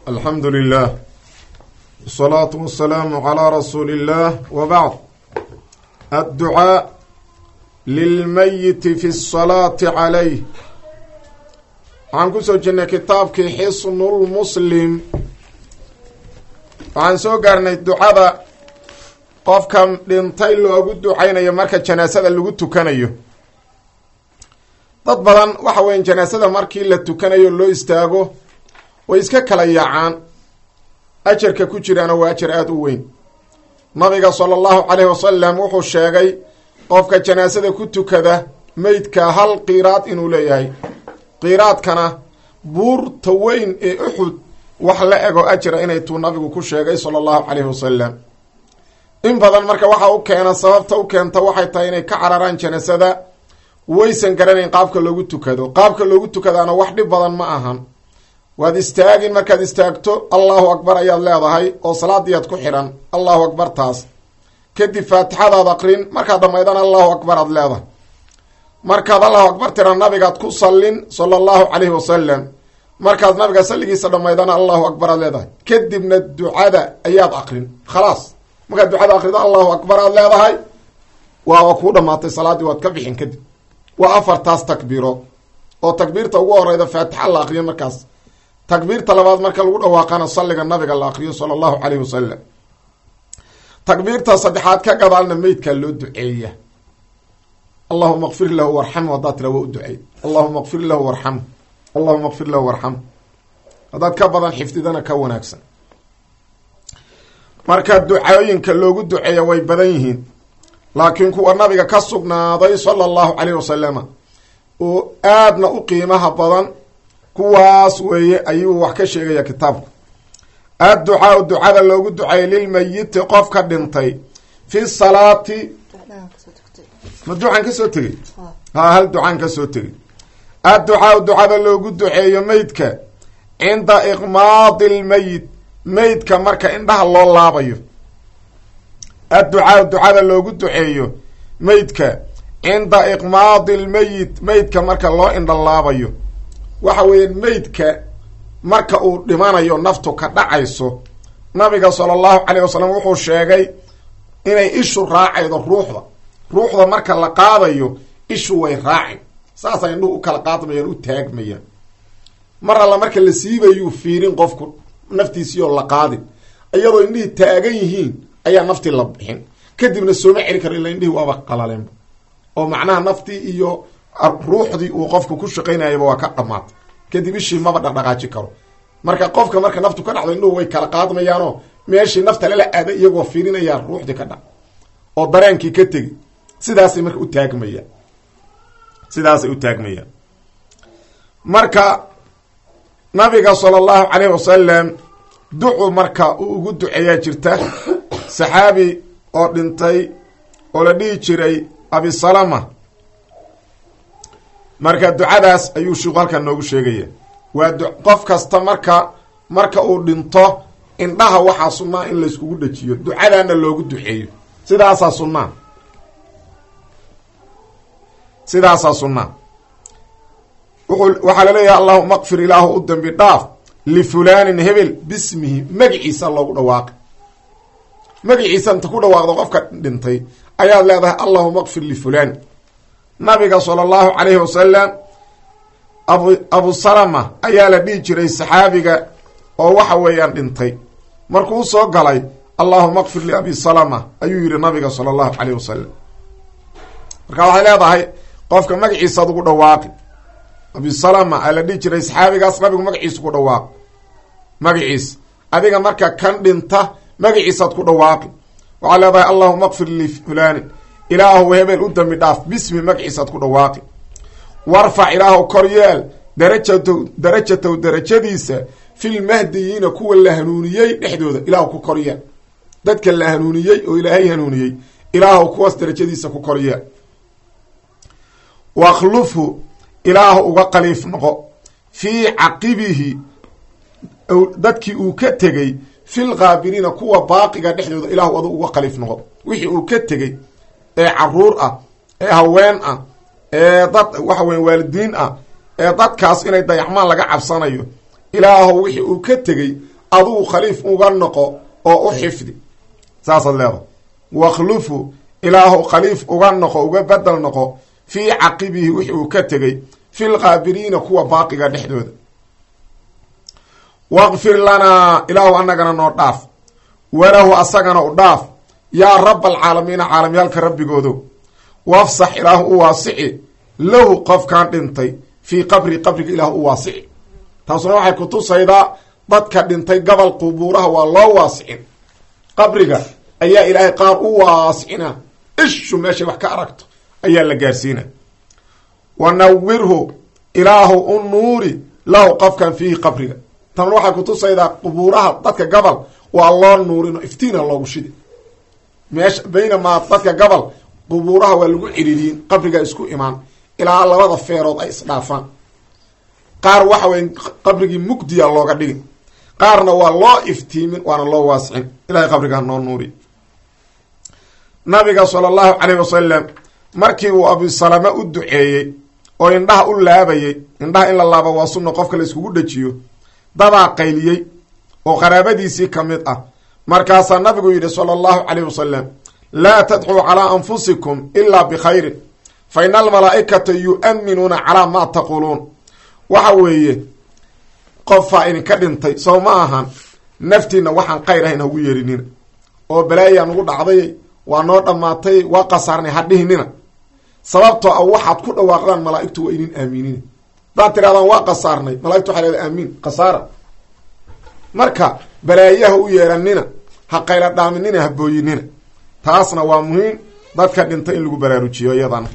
alxamdu lilah wsalaatu wasalaamu calaa rasuuli illah wa bacd adducaa lilmayiti fi salaati calayh waxaan kusoo jirnay kitaabkii xisnulmuslim waxaan soo gaarnay ducada qofka dhintay loogu ducaynayo marka janaasada lagu tukanayo dad badan waxa weya janaasada markii la tukanayo loo istaago way iska kala yaacaan ajarka ku jiraana waa ajar aada u weyn nabiga sala allahu caleyhi wasalam wuxuu sheegay qofka janaasada ku tukada meydka hal qiiraad inuu leeyahay qiiraadkana buurta weyn ee uxud wax la ego ajra inay tuu nabigu ku sheegay sala allahu caleyhi wasalam in badan marka waxa u keena sababta u keenta waxay tahay inay ka cararaan janaasada waysan garanayn qaabka loogu tukado qaabka loogu tukadaana wax dhib badan ma ahan waad istaagin markaad istaagto allahu akbar ayaad leedahay oo salaadiyaad ku xidhan allahu akbar taas kadib faatixadaad aqrin markaad dhammaydana allahu akbar aad leedahay markaad allahu akbar tira nabigaad ku sallin sala allahu caleyhi wasalam markaad nabiga salligiisa dhammaydana allahu akbar aad leedahay kadibna ducada ayaad aqrin khalaas markaad ducada aqrido allahu akbar aad leedahay waaba kuu dhamaatay salaaddii waad ka bixin kadib waa afartaas takbiirood oo takbiirta ugu horeyda faatixa la aqriyo markaas takbiirta labaad marka lagu dhawaaqana salliga nabiga la aqriyo sala allahu caleyhi wasalam takbiirta saddexaad ka gadaalna meydkaa loo duceeya allahuma kfir lahu warxamhu haddaad tira waa u duceey allahuma kfir lahu warxamhu allahuma kfir lahu warxamhu haddaad ka badan xifdidana ka wanaagsan marka ducooyinka loogu duceeya way badan yihiin laakiin kuwa nabiga ka sugnaaday sala allahu caleyhi wasalama oo aadna u qiimaha badan kuwaas weeye ayuu wax ka sheegaya kitaabku adducaau ducada loogu duceeyay lilmayiti qofka dhintay fi salaati ma ducaan kasoo tegey ha hal ducaan kasoo tegey adducaau ducada loogu duceeyo meydka cinda iqmaadi lmeyit meydka marka indhaha loo laabayo adducaau ducada loogu duceeyo meydka cinda iqmaadi lmeyit meydka marka loo indhalaabayo waxa weeye meydka marka uu dhimanayo naftu ka dhacayso nabiga sala allahu caleyh wasalam wuxuu sheegay inay ishu raacaydo ruuxda ruuxda marka la qaadayo ishu way raacin saasay indhuhu u kala qaadmayaan u taagmayaan mar alla marka la siibayuu fiirin qofku naftiisiioo la qaadin iyadoo indhihii taagan yihiin ayaa naftii la bixin kadibna sooma celi karo illa indhihii waaba qalaleenba oo macnaha naftii iyo ruuxdii uu qofku ku shaqaynayaba waa ka dhamaatay kadib ishii maba dhaqdhaqaaji karo marka qofka marka naftu ka dhacdo indhuhu way kala qaadmayaanoo meeshii nafta lala aaday iyagoo fiirinayaa ruuxdii ka dhac oo dareenkii ka tegi sidaasay marka u taagmayaan sidaasay u taagmayaan marka nabiga sala allahu caleyhi wasalam ducu marka uu ugu duceeyaa jirta saxaabi oo dhintay oo la dhihi jiray abisalama marka ducadaas ayuu shiiku halkan noogu sheegaya waa qof kasta marka marka uu dhinto indhaha waxaa sunnaa in layskugu dhajiyo ducadaana loogu duceeyo sidaasaa sunnaa sidaasaa sunnaa wuxuu waxaa laleeyahay allahuma qfir ilaahu u dambi dhaaf lifulaanin hebel bismihi magiciisa loogu dhawaaqi magiciisa inta ku dhawaaqdo qofka dhintay ayaad leedahay allahuma qfir lifulaan nabiga sala allahu caleyhi wasalam abu abu salama ayaa la dhihi jiray saxaabiga oo waxa weeyaan dhintay markuu soo galay allahuma qfir liabi salama ayuu yihi nabiga sala allahu caleyhi wasalam marka waxay leedahay qofka magaciisaad ugu dhawaaqi abi salama aa la dhihi jiray saxaabigaas nabigu magaciisa ku dhawaaq magaciis adiga marka kan dhinta magaciisaad ku dhawaaqi waxaa leedahay allahuma qfir lifulaanin ilaahu hebel u dambi dhaaf bismi magaciisaad ku dhawaaqi warfac ilaahu kor yeel darajatow darajatow darajadiisa filmahdiyiina kuwa la hanuuniyey dhexdooda ilaahu ku kor yeel dadka la hanuuniyey oo ilaahay hanuuniyey ilaahu kuwaas darajadiisa ku kor yeel wakhlufhu ilaahu uga qaliif noqo fii caqibihi dadkii uu ka tegey filkaabiriina kuwa baaqiga dhexdooda ilaahu adu uga qaliif noqo wixii uu ka tegey ee caruur ah ee haween ah ee dad waxa weya waalidiin ah ee dadkaas inay dayaxmaan laga cabsanayo ilaahu wixii uu ka tegey adugu khaliif uga noqo oo u xifdi saasaad leedahay wakhlufu ilaahu khaliif uga noqo uga bedel noqo fii caqibihi wixi uu ka tegey fi lqaabiriina kuwa baaqiga dhexdooda waqfir lanaa ilaahu anagana noo dhaaf walahu asagana u dhaaf yaa raba alcaalamiina caalamyaalka rabbigoodo wafsax ilaahu u waasici lahu qofkan dhintay fii qabri qabriga ilaahu u waasici taasuna waxay kutusaydaa dadka dhintay gobol qubuuraha waa loo waasicin qabriga ayaa ilaahay qaar u waasicina ishu meeshay wax ka aragto ayaa la gaarsiina wa nawirhu ilaahu u nuuri lahu qofkan fiihi qabriga tan waxay kutusaydaa qubuuraha dadka gobol waa loo nuurino iftiina loogu shidi meesha baynamaa dadka gobol qubuuraha waa lagu ciriiriyin qabriga isku imaan ilaa labada feerood ay isdhaafaan qaar waxa weye qabrigii mugdiya looga dhigi qaarna waa loo iftiimin waana loo waasicin ilahay qabriga noo nuuri nabiga sala allahu caleyh wasalam markii uu abisalama u duceeyey oo indhaha u laabayey indhaha in la laabo waa sunna qofka la iskugu dhajiyo dadaa qayliyey oo qaraabadiisii ka mid ah markaasaa nabigu yidhi sala allahu caleyh wasalam laa tadxuu calaa anfusikum ilaa bikhayrin fa ina almalaa'ikata yu'minuuna calaa maa taquuluun waxa weeye qofaa idinka dhintay sow ma ahan naftiina waxaan khayr ahayn hagu yeerinina oo balaayaa nugu dhacday waa noo dhammaatay waa qasaarnay ha dhihinina sababtoo ah waxaad ku dhawaaqdaan malaa'igtu waa idin aaminina hadaad tirahdaan waa qasaarnay malaigtu waxay leeda aamiin khasaara marka balaayaha u yeeranina ha qayla dhaaminina ha booyinina taasna waa muhiim dadka dhintay in lagu baraarujiyo iyadana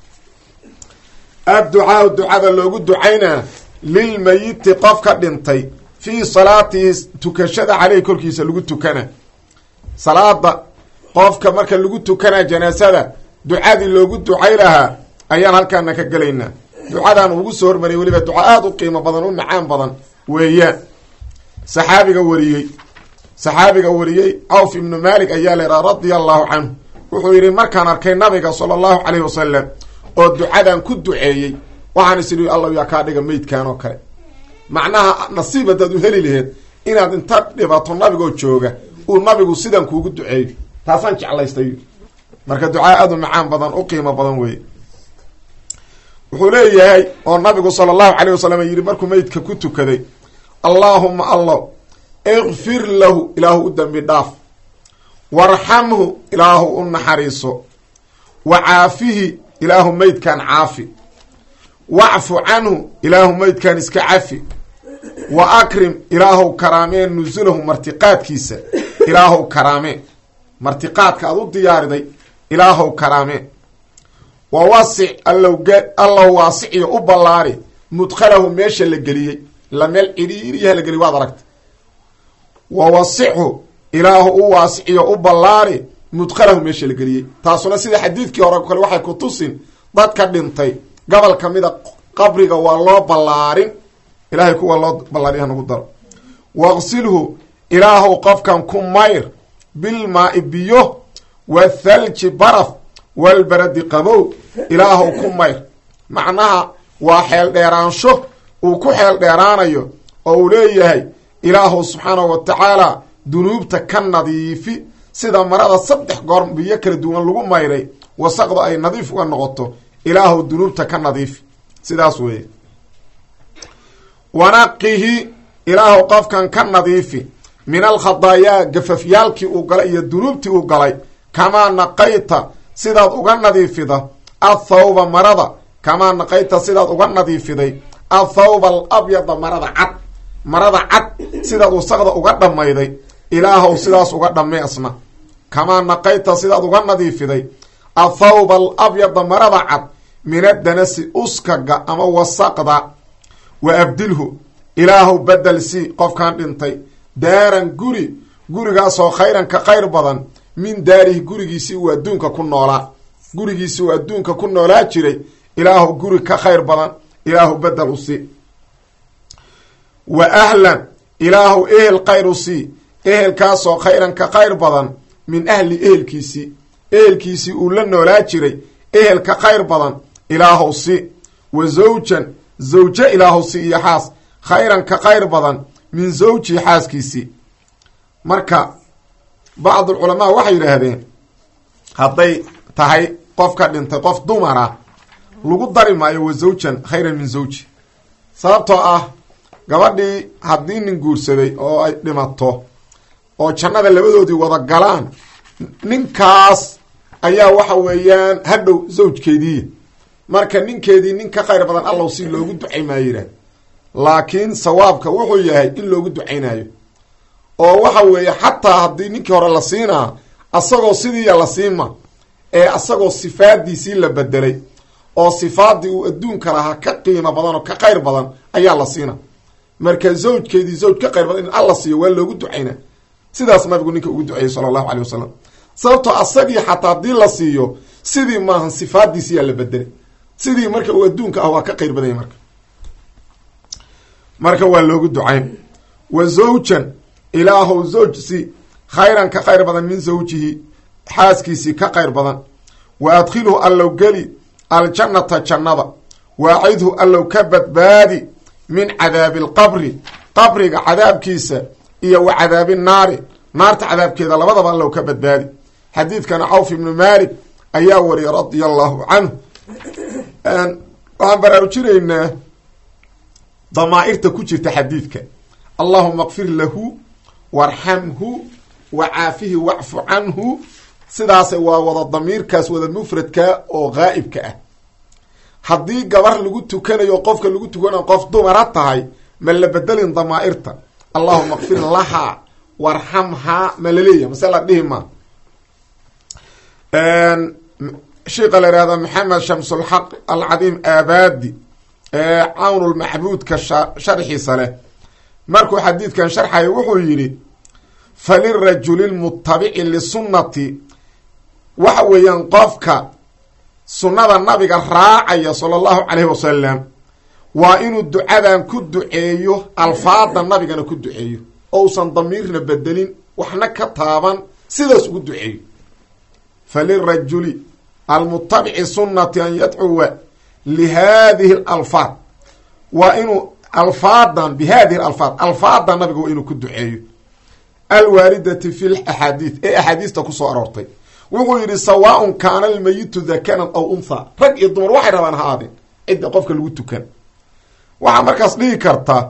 adducaau ducada loogu ducaynaa lilmayiti qofka dhintay fii salaatihi tukashada caleyh korkiisa lagu tukana salaada qofka marka lagu tukanaa janaasada ducadii loogu ducay lahaa ayaan halkaana ka gelaynaa ducadan ugu soo hormariyay weliba duca aada u qiimo badan u macaan badan weeyaan saxaabiga wariyey saxaabiga wariyey cawf ibnu malik ayaa leeraa radia allahu canhu wuxuu yidhi markaan arkay nabiga sala allahu caleyh wasalam oo ducadan ku duceeyey waxaan is idhi alla yaa kaa dhiga meydkan oo kale macnaha nasiib haddaad u heli laheed inaad inta dhibato nabigoo jooga uu nabigu sidan kuugu duceeyo taasaan jeclaystay marka ducaa aada u macaan badan u qiimo badan weeye wuxuu leeyahay oo nabigu sala allahu caleyh wasalam yidhi markuu meydka ku tukaday allaahuma allow ikfir lahu ilaahu u dembi dhaaf warxamhu ilaahu u naxariiso wa caafihi ilaahu meydkan caafi wacfu canhu ilaahu meydkan iska cafi wa akrim ilaahow karaamee nusulahu martiqaadkiisa ilaahow karaamee martiqaadka aad u diyaariday ilaahow karaamee wa wasic allow allow waasiciyo u ballaari mudkhalahu meesha la geliyey la meel cidhiiriyaha la geliy waad aragta wa wasichu ilaahu u waasiciyo u ballaari mudkhalahu meesha la geliyey taasuna sida xadiidkii hore kale waxay ku tusin dadka dhintay gobol ka mida qabriga waa loo ballaarin ilaahay kuwa loo ballaariya hanugu daro waqsilhu ilaahow qofkan ku mayr bilmaa-i biyo wathalji baraf walbaradi qabow ilaahow ku mayr macnaha waa xeel dheeraansho uu ku xeel dheeraanayo oo uu leeyahay ilaahow subxaanahu wa tacaala dunuubta ka nadiifi sida marada saddex goor biyo kala duwan lagu mayray wasaqda ay nadiif uga noqoto ilaahow dunuubta ka nadiifi sidaas weeye wanaqihi ilaahow qofkan ka nadiifi min alkhadaayaa gafafyaalkii uu galay iyo dunuubtii uu galay kamaa naqayta sidaad uga nadiifida athawba marada kamaa naqayta sidaad uga nadiifiday athawba alabyada marada cad marada cad sidaad wasaqda uga dhammayday ilaahow sidaas uga dhammay asna kamaa naqayta sidaad uga nadiifiday athawba alabyada marada cad min adanasi uskaga ama wasaqda wa abdilhu ilaahow bedel si qofkan dhintay daaran guri gurigaasoo khayran ka khayr badan min daarihi gurigiisii uu adduunka ku noolaa gurigiisii uu adduunka ku noolaa jiray ilaahu guri ka khayr badan ilaahu bedel u sii wa ahlan ilaahu ehel khayr u sii ehelkaasoo khayran ka khayr badan min ahli ehelkiisii ehelkiisii uu la noolaa jiray ehel ka khayr badan ilaahow si wa zawjan zawje ilaahow si iyo xaas khayran ka khayr badan min zawjihi xaaskiisii marka bacdulculamaa waxay yidhaahdeen hadday tahay qof ka dhintay qof dumara lagu dari maayo wa zawjan khayran min zawji sababtoo ah gabadhii haddii nin guursaday oo ay dhimato oo jannada labadoodii wada galaan ninkaas ayaa waxa weeyaan hadhow zawjkeediiya marka ninkeedii nin ka khayr badan allow si loogu ducay maayo yidhahd laakiin sawaabka wuxuu yahay in loogu ducaynayo oo waxa weeye xataa haddii ninkii hore la siinaa asagoo sidiiya la siima ee asagoo sifaadiisii la bedelay oo sifaadii uu adduunka lahaa ka qiimo badan oo ka khayr badan ayaa la siina marka zawjkeedii zawj ka khayr badan in alla siiyo waa loogu ducayna sidaas nabigu ninka ugu duceeyey sala allahu caleyh wasalam sababtoo asagii xataa haddii la siiyo sidii maahan sifaadiisiyaa la bedelay sidii marka uu adduunka ah waa ka khayr badanya marka marka waa loogu ducayn wa zawjan ilaahow zawjsi khayran ka khayr badan min zawjihi xaaskiisii ka khayr badan wa adkhilhu allow geli aljannata jannada waacidhu allow ka badbaadi min cadaabi alqabri qabriga cadaabkiisa iyo wa cadaabi naari naarta cadaabkeeda labadaba allow ka badbaadi xadiidkana cawf ibnu maalik ayaa wariyay radia allahu canhu waxaan baraarujinaynaa damaa'irta ku jirta xadiidka allahuma kfir lahu warxamhu wa caafihi wacfu canhu sidaasa waa wada damiirkaas wada mufradka oo gaa'ibka ah haddii gabar lagu tukanayo qofka lagu tukanayo qof dumara tahay ma la bedelin damaa'irta allahuma kfir lahaa warxamhaa ma laleeyahy mase la dhihi ma sheika la ihahda maxamed shamsulxaq alcadiim aabadi ee cawnulmaxbuudka sharxiisa leh markuu xadiidkan sharxaya wuxuu yidhi falirajuli lmutabici lisunnati waxa weeyaan qofka sunnada nabiga raacaya sala allahu caleyhi wasalam waa inuu ducadan ku duceeyo alfaada nabigana ku duceeyo ousan damiirna bedelin waxna ka taaban sidaas ugu duceeyo falirajuli almutabici sunnati an yadcuwa lihadihi alalfaad waa inuu alfaadan bihadihi alalfaad alfaada nabiga waa inuu ku duceeyo alwaaridati fi laxaadiid ee axaadiista kusoo aroortay wuxuu yidhi sawaaun kaana almayitu dakaran aw unthaa rag iyo dumar waxay rabaan ha aadeen cidda qofka lagu tukan waxaa markaas dhihi karta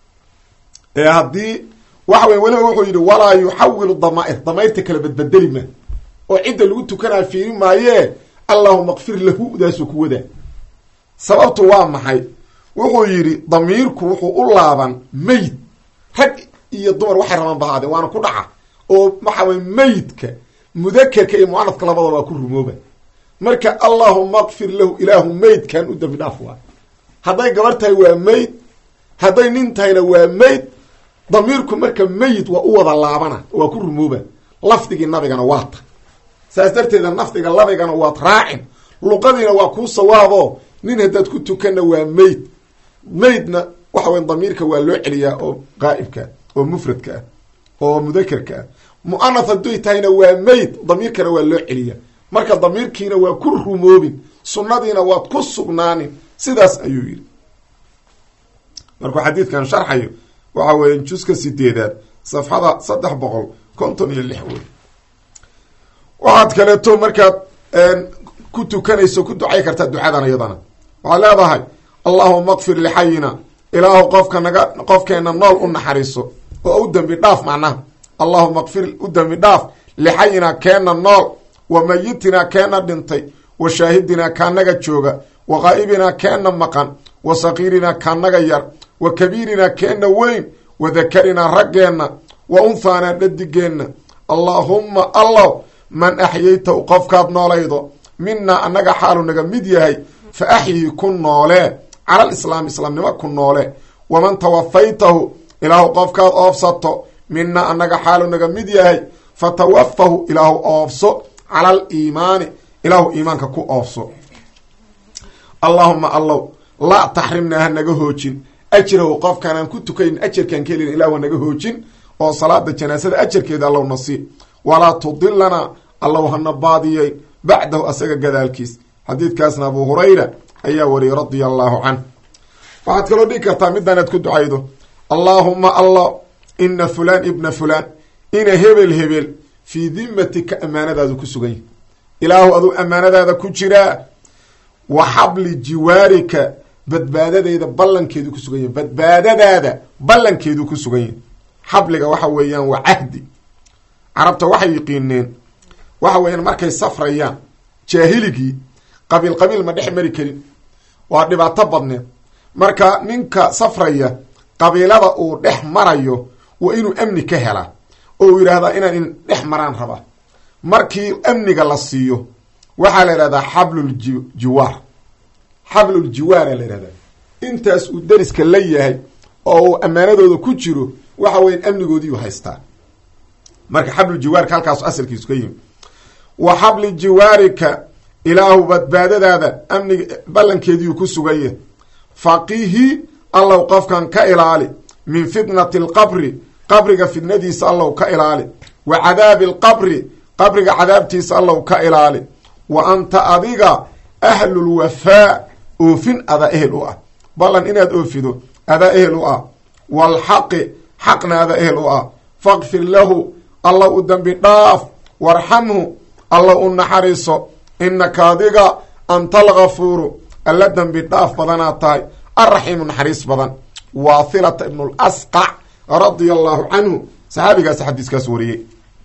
ee haddii waxa wey weliba wuxuu yidhi walaa yuxawilu damaa'ir damayrta kala badbedeli ma oo cidda lagu tukanaa fiiri maayee allahuma kfir lahu daasuu ku wadaa sababtu waa maxay wuxuu yidhi damiirku wuxuu u laaban meyd rag iyo dumar waxay rabaan bahaadeen waana ku dhaca oo waxa wey meydka mudakerka iyo mucanadka labadaba waa ku rumooba marka allahuma kfir lahu ilaahu meydkan u dambi dhaaf waa hadday gabar tahay waa meyd hadday nin tahayna waa meyd damiirku marka meyid waa u wada laabana waa ku rumooba lafdigii nabigana waa ta saas darteeda nafdiga labigana waad raacin luqadiina waa kuu sawaabo nin haddaad ku tukanna waa meyd meydna waxa weya damiirka waa loo celiyaa oo qaa'ibka oo mufradka ah oo mudakerka ah mu'anath hadduy tahayna waa meyd damiirkana waa loo celiyaa marka damiirkiina waa ku rumoobin sunnadiina waad ku sugnaanin sidaas ayuu yidhi markuu xadiidkan sharxayo waxa weeye juska sideedaad safxada saddex boqol konton iyo lix wey waxaad kaleeto markaad ku tukanayso ku ducay kartaa ducadan iyadana waxaad leedahay allahuma kfir lixayina ilaahu qofka naga qofkeena nool u naxariiso oo u dembi dhaaf macnaha allahuma kfir u dembi dhaaf lixayina keena nool wa mayitina keena dhintay wa shaahidinaa kaanaga jooga wa qaa'ibinaa keena maqan wa sakiirinaa kaanaga yar wa kabiirinaa keena weyn wa dakarinaa raggeenna wa unhaanaa dhadigeenna allaahumma allow man axyaytahu qofkaad noolaydo minaa annaga xaalu naga mid yahay fa axyii ku noolee calal islaam islaamnimo ku noole waman tawafaytahu ilaahu qofkaad oofsato minaa annaga xaalu naga mid yahay fa tawafahu ilaahu oofso calal iimaani ilaahu iimaanka ku oofso allaahuma allow laa taxrimnaa ha naga hoojin ajrahu qofkaanaan ku tukayn ajarkaan ka helin ilahu ha naga hoojin oo salaada janaasada ajarkeeda allow nasiib walaa tudilana allow hana baadiyey bacdahu asaga gadaalkiis xadiidkaasna abu hurayra ayaa wariyay radia allahu canh waxaad kaloo dhigi kartaa midaan aad ku ducaydo allaahuma allo ina fulaan ibna fulaan ina hebel hebel fii dimatika ammaanadaadu ku sugan yahi ilaahu aduu ammaanadaada ku jiraa wa xabli jiwaarika badbaadadeeda ballankeedu ku sugan yahi badbaadadaada ballankeedu ku sugan yahi xabliga waxa weeyaan waa cahdi carabta waxay yiqiineen waxa weeyaan markay safrayaan jaahiligii qabiil qabiil ma dhex mari karin waa dhibaato badneed marka ninka safraya qabiilada uu dhex marayo waa inuu amni ka helaa oo uu yidhaahdaa inaan in dhex maraan rabaa markii amniga la siiyo waxaa la yidhahdaa xabluljiwaar xabluljiwaara la yidhahdaa intaas uu deriska la yahay oo uu ammaanadooda ku jiro waxa weyan amnigoodiiu haystaa marka xabluljiwaarka halkaasu asalkiisu ka yimi wa xabli jiwaarika ilaahu badbaadadaada amniga ballankeediiu ku sugaya faqihi allow qofkan ka ilaali min fitnati alqabri qabriga fitnadiisa allow ka ilaali wa cadaabi alqabri qabriga cadaabtiisa allow ka ilaali wa anta adiga ahlulwafaa oofin adaa ehel u ah ballan inaad oofido adaa ehel u ah waalxaqi xaqna adaa ehel u ah faqfir lahu allow u dembi dhaaf warxamhu allow u naxariiso inaka adiga anta algafuuru alla dembi dhaaf badanaad tahay alraxiimu naxariis badan waathilata ibnu lasqac radia allahu canhu saxaabigaas xadiiskaas wariyey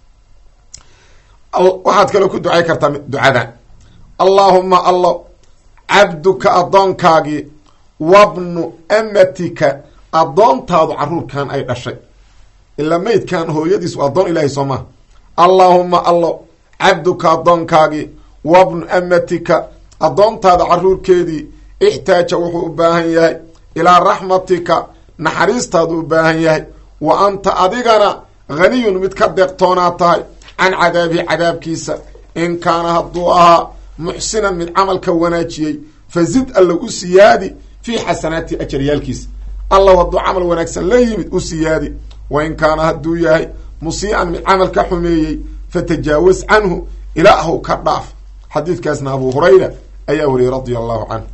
waxaad kaloo ku ducay kartaa ducadan allaahuma allo cabduka addoonkaagii wabnu amatika addoontaadu caruurkan ay dhashay ilaa meydkan hooyadiis waa addoon ilaahay soo maha allaahuma allo cabduka addoonkaagii wabnu amatika addoontaada caruurkeedii ixtaaja wuxuu u baahan yahay ilaa raxmatika naxariistaadu u baahan yahay wa anta adigana haniyun mid ka deeqtoonaa tahay can cadaabihi cadaabkiisa in kaana hadduu ahaa muxsinan mid camalka wanaajiyey fazid allow u siyaadi fii xasanaati ajaryaalkiisa allow hadduu camal wanaagsan la yimid u siyaadi wa in kaana hadduu yahay musii'an mid camalka xumeeyey fatajaawaz canhu ilaahu ka dhaaf xadiidkaasna abu hurayra ayaa wariyey radia allahu canhu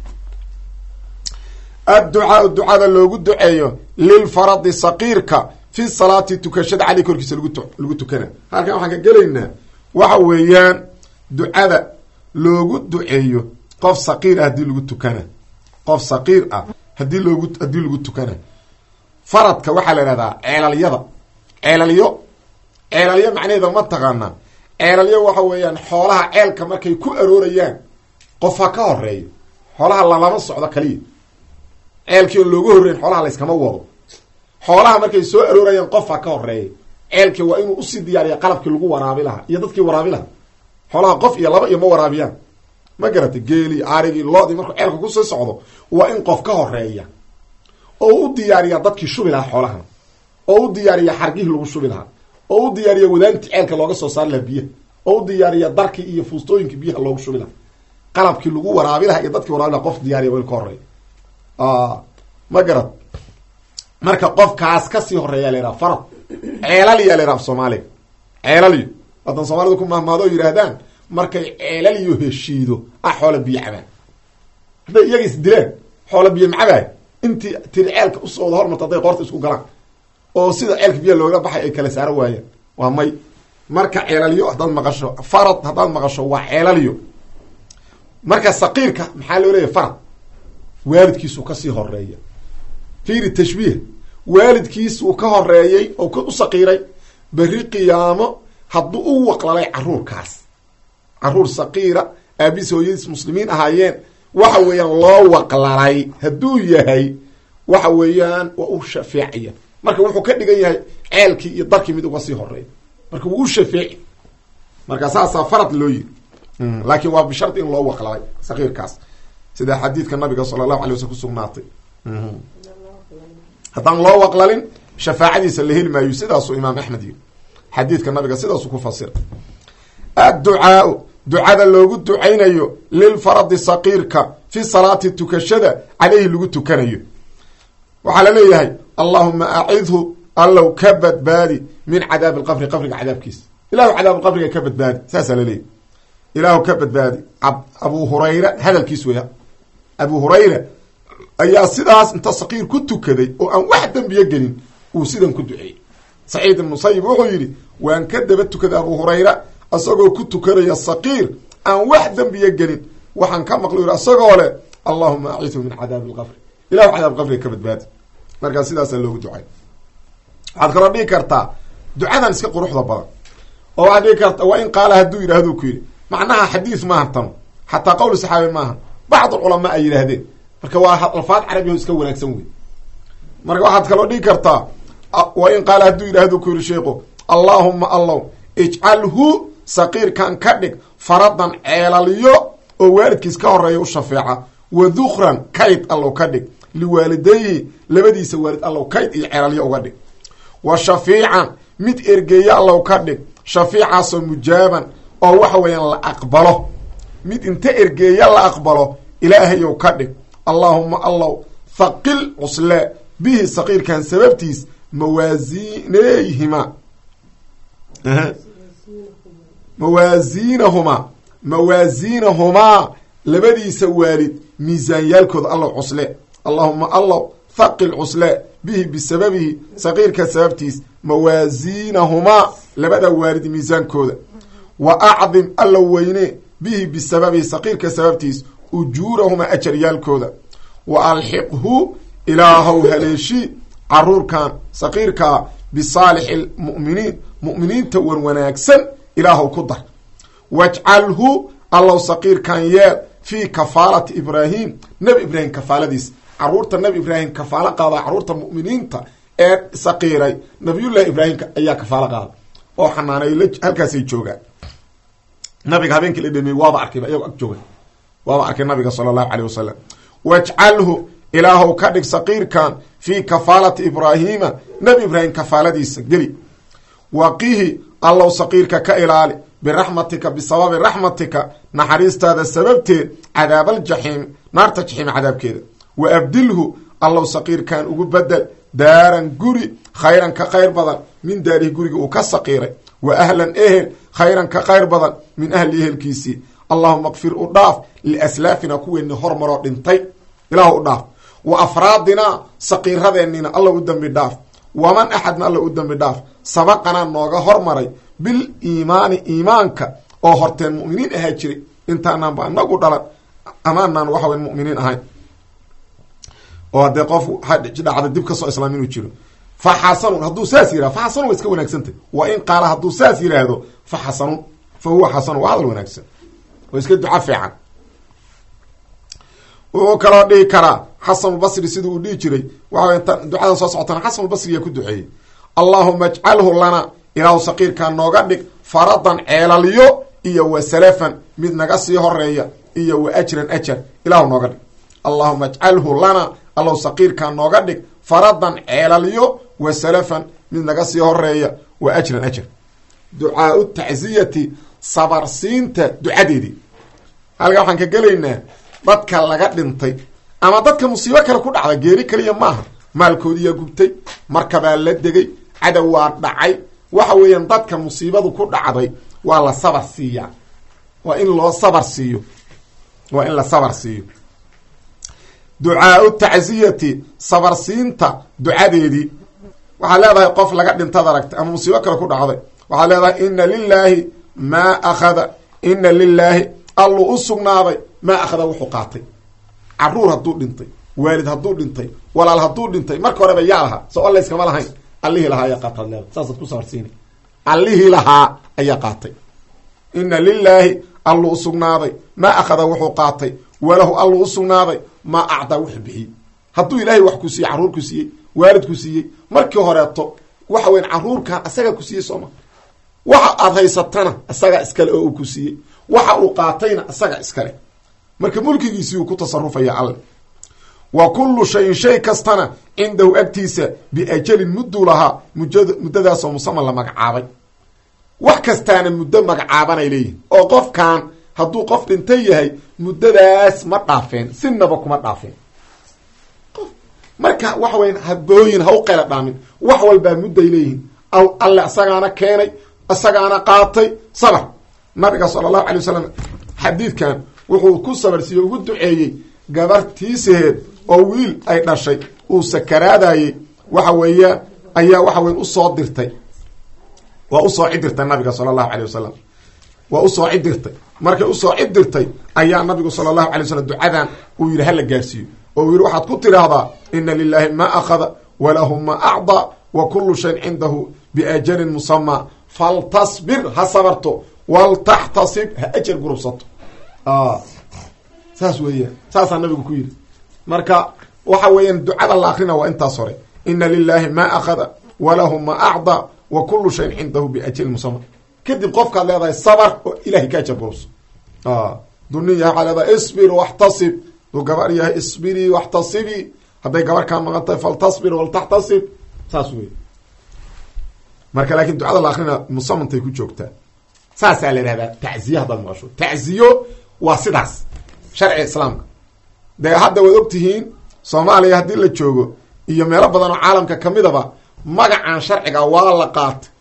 adducaau ducada loogu duceeyo lilfaradi saqiirka fi salaati tukashada caley korkiisa lagu tukana halkan waxaan ka gelaynaa waxa weeyaan ducada loogu duceeyo qof saqiir ah hadii lagu tukana qof saqiir ah hadii loogu haddii lagu tukana faradka waxaa la ihahdaa ceelalyada ceelalyo ceelalyo macnaheeda ma taqaanaa ceelalyo waxa weeyaan xoolaha ceelka markay ku aroorayaan qof ha ka horeeyo xoolaha lalama socdo kaliya ceelkii oo looga horreyn xoolaha layskama wado xoolaha markay soo aroorayaan qof ha ka horeeya ceelkii waa inuu usii diyaariya qalabkii lagu waraabi lahaa iyo dadkii waraabi lahaa xoolaha qof iyo laba iyo ma waraabiyaan ma garatay geelii arigii loodii markuu ceelka kusoo socdo waa in qof ka horeeya oo u diyaariya dadkii shubi lahaa xoolahan oo u diyaariya xargihii lagu shubi lahaa oo u diyaariya wadaantii ceelka looga soo saari lahaa biyaha oo u diyaariya darkii iyo fuustooyinkii biyaha loogu shubi lahaa qalabkii lagu waraabi lahaa iyo dadkii waraabi laha qof diyaariya waa in ka horeeya ma garad marka qofkaas kasii horeeya la yidhaha farad ceelaliya la yidhaha af soomaaliga ceelaliyo wadan soomaalida ku mahmaado oo yidhaahdaan markay ceelaliyo heshiido ah xoola biyo cabaan hadday iyaga is dileen xoola biyo macabaay intii tiri ceelka usoo wada hormarta hadday qoorta isku galaan oo sida ceelka biya looga baxay ay kala saaro waayeen waa may marka ceelaliyo haddaad maqasho farad haddaad maqasho waa ceelaliyo marka saqiirka maxaa loo leeyahy farad waalidkiisuu kasii horeeya fiiri tashbiih waalidkiisuu ka horeeyey oo ka u saqiiray berri qiyaamo hadduu u waqlalay caruurkaas caruur saqiira aabis hooyadiis muslimiin ahaayeen waxa weeyaan loo waqlalay hadduu yahay waxa weeyaan waa u shafeecaya marka wuxuu ka dhigan yahay ceelkii iyo darkii mid uga sii horeeya marka wuu u shafeeci marka saasaa farad loo yiri laakiin waa bishardi in loo waqlalay saqiirkaas sida xadiidka nabiga sala allahu alay waslam kusugnaatay haddaan loo waqlalin shafaacadiisa la heli maayo sidaasuu imaam axmed yiri xadiidka nabiga sidaasuu ku fasira adducaau ducada loogu ducaynayo lilfaradi saqiirka fi salaati tukashada caleyhi lagu tukanayo waxaa la leeyahay allahuma acidhu allow ka badbaadi min cadaabi lqabri qabriga cadaabkiisa ilahu cadaab qabriga ka badbaadi saasaa laleeyahy ilaahu ka badbaadi abu hurayra hadalkiis weya abu hurayra ayaa sidaas inta saqiir ku tukaday oo aan wax dembiyo gelin uu sidan ku duceeyey saciid ibn musayib wuxuu yidhi waan ka daba tukaday abu hurayra isagoo ku tukanaya saqiir aan wax dembiyo gelin waxaan ka maqlo yidhi isagoo leh allahuma aciihu min cadaabi alqabri ilahu cadaab qabriga ka badbaadi markaa sidaasaa loogu ducay waxaad kaloo dhigi kartaa ducadan iska quruxda badan oo waxaad dhigi karta waa in qaala hadduu yidhahduu ku yidhi macnaha xadiis maaha tano xataa qowl saxaabi maaha bacd culamaa ay yidhaahdeen marka waa alfaad carabiho iska wanaagsan wey marka waxaad kaloo dhigi kartaa wa in qaala hadduu yidhahduu ku yidhi sheikhu allaahuma allow ijcalhu saqiirkan ka dhig faradan ceelalyo oo waalidkiis ka horeeya u shafeeca wa dukran kayd allow ka dhig liwaalidayhi labadiisa waalid allow kayd iyo ceelalyo uga dhig wa shafiican mid ergeeya allow ka dhig shafiicaasoo mujaaban oo waxa weeyaan la aqbalo mid inta ergeeya la aqbalo ilaahayow ka dhig allaahuma allow thaqil cusle bihi saqiirkan sababtiis mawaasiineyhima mawaasiinahumaa mawaasiinahumaa labadiisa waalid miisaanyaalkooda allow cusle allaahuma allow thaqil cusle bihi bisababihi saqiirka sababtiis mawaasiinahumaa labada waalid miisaankooda wa acdim allow weyne bihi bisababihi saqiirka sababtiis ujuurahumaa ajaryaalkooda wa alxiqhu ilaahow haleeshi caruurkan saqiirkaa bisaalixi lmu'miniin mu'miniinta wan wanaagsan ilaahow ku dar wajcalhu allow saqiirkan yeel fii kafaalati ibraahim nebi ibraahim kafaaladiis caruurta nebi ibraahim kafaalo qaada caruurta mu'miniinta ee saqiiray nabiyullahi ibraahim ayaa kafaalo qaada oo xanaanay halkaasay joogaan nabiga habeenkii la dhameeyey waaba arkayba iyagoo ag jooga waaba arkay nabiga sala allahu caleyh wasalam wajcalhu ilaahow ka dhig saqiirkan fii kafaalati ibraahiima nebi ibraahim kafaaladiisa geli waqihi allow saqiirka ka ilaali biraxmatika bisababi raxmatika naxariistaada sababteed cadaabaaljaxiim naarta jaxiim cadaabkeeda wa abdilhu allow saqiirkan ugu bedel daaran guri khayran ka khayr badan min daarihi guriga uu ka saqiiray wa ahlan ehel khayran ka khayr badan min ahli ehelkiisii allahuma kfir u dhaaf liaslaafina kuweeni hormaroo dhintay ilaah u dhaaf wa afraadinaa saqiiradeennina alla u dembi dhaaf waman axadna alla u dembi dhaaf sabaqanaa nooga hormaray bil iimaani iimaanka oo horteen mu'miniin ahaa jiray intaanaan ba anagu dhalan amaanaan waxa weyn mu'miniin ahayn oo haddee qof dhacda dib kasoo islaam inuu jiro fa xasanun hadduu saas yihahdo fa xasanun waa iska wanaagsantah wa in qaala hadduu saas yidhaahdo fa xasanun fa huwa xasanun waa hadal wanaagsan oo iska duca fiican wuxuu kaloo dhihi karaa xasanulbasri siduu uu dhihi jiray waxa ducadan soo socotana xasanulbasriyaa ku duceeyey allaahuma ajcalhu lana ilaahu saqiirkaa nooga dhig faradan ceelalyo iyo wa salafan mid naga sii horeeya iyo wa ajran ajar ilaahu nooga dhig allaahuma ajcalhu lana allow saqiirkaa nooga dhig faradan ceelalyo wa salafan mid naga sii horeeya wa ajran ajar ducaau tacziyati sabarsiinta ducadeedii halkaa waxaan ka gelaynaa dadka laga dhintay ama dadka musiibo kale ku dhacda geeri kaliya maaha maalkoodiyaa gubtay markabaa la degay cadow waa dhacay waxa weeyaan dadka musiibadu ku dhacday waa la sabar siiyaa waa in loo sabar siiyo waa in la sabar siiyo ducaau tacziyati sabarsiinta ducadeedii waxaad leedahay qof laga dhintad aragtay ama musiibo kale ku dhacday waxaad leedahay ina lilaahi maa akhada ina lilaahi alluu u sugnaaday maa akhada wuxuu qaatay caruur hadduu dhintay waalid hadduu dhintay walaal hadduu dhintay marka horeba yaa lahaa so alla iskama lahayn allihii lahaa ayaa qaataad leedahay saasaad ku sabarsiina allihii lahaa ayaa qaatay ina lilaahi alluu u sugnaaday maa akhada wuxuu qaatay walahu alluu u sugnaaday maa acdaa wuxuu bixiyey hadduu ilaahay wax ku siiyey carruur ku siiyey waalid ku siiyey markii horeeto waxa weyan carruurkan asagaa ku siiyey sooma waxa aad haysatana isagaa iskale oo uu ku siiyey waxa uu qaatayna isaga iskale marka mulkigiisii uu ku tasarufaya alle wa kullu shayin shay kastana cindahu agtiisa biajalin mudduu lahaa mujad muddadaasoo musaman la magacaabay wax kastaana muddo magacaabanay leeyihin oo qofkan hadduu qof dhintay yahay muddadaas ma dhaafeen sinaba kuma dhaafeen marka waxa weya habooyin ha u qayla dhaamin wax walbaa mudday leeyihiin alle isagaana keenay isagaana qaatay sabar nabiga sala allahu alay wasalam xadiidkan wuxuu ku sabarsiiye ugu duceeyey gabartiisaheed oo wiil ay dhashay uu sakaraadayey waxa weeye ayaa waxa weye usoo dirtay waa usoo cidirtay nabiga sala allahu alay wasalam waa usoo cidirtay markay usoo cidirtay ayaa nabigu sala allahu alay wasalam ducadan uu yidhi hala gaarsiiyo oo uu yidhi waxaad ku tiraahdaa ina lilahi ma akhada walahu ma acdaa wa kullu shayin cindahu biajalin musamaa faltasbir ha sabarto waltaxtasib ha ajar gurubsato saas weeyaan saasaa nabigu ku yidhi marka waxa weeyaan ducada la akrina waa intaas hore ina lilahi ma akhada walahu ma acdaa wa kullu shayin cindahu biajalin musama kadib qofkaad leedahay sabar oo ilahay ka ajar gurubso duu yahay waxaa leedahay isbir waxtasib duu gabar yahay isbirii waxtasibii hadday gabar kaa maqan tahay faltasbir waltaxtasib saas wey marka laakiin ducada la akrina musamantay ku joogtaa saasaa la ihahdaa tacziye haddaad maqasho tacziyo waa sidaas sharciga islaamka dee hadda waad ogtihiin soomaaliya haddii la joogo iyo meelo badan oo caalamka kamidaba magacan sharciga waa la qaatay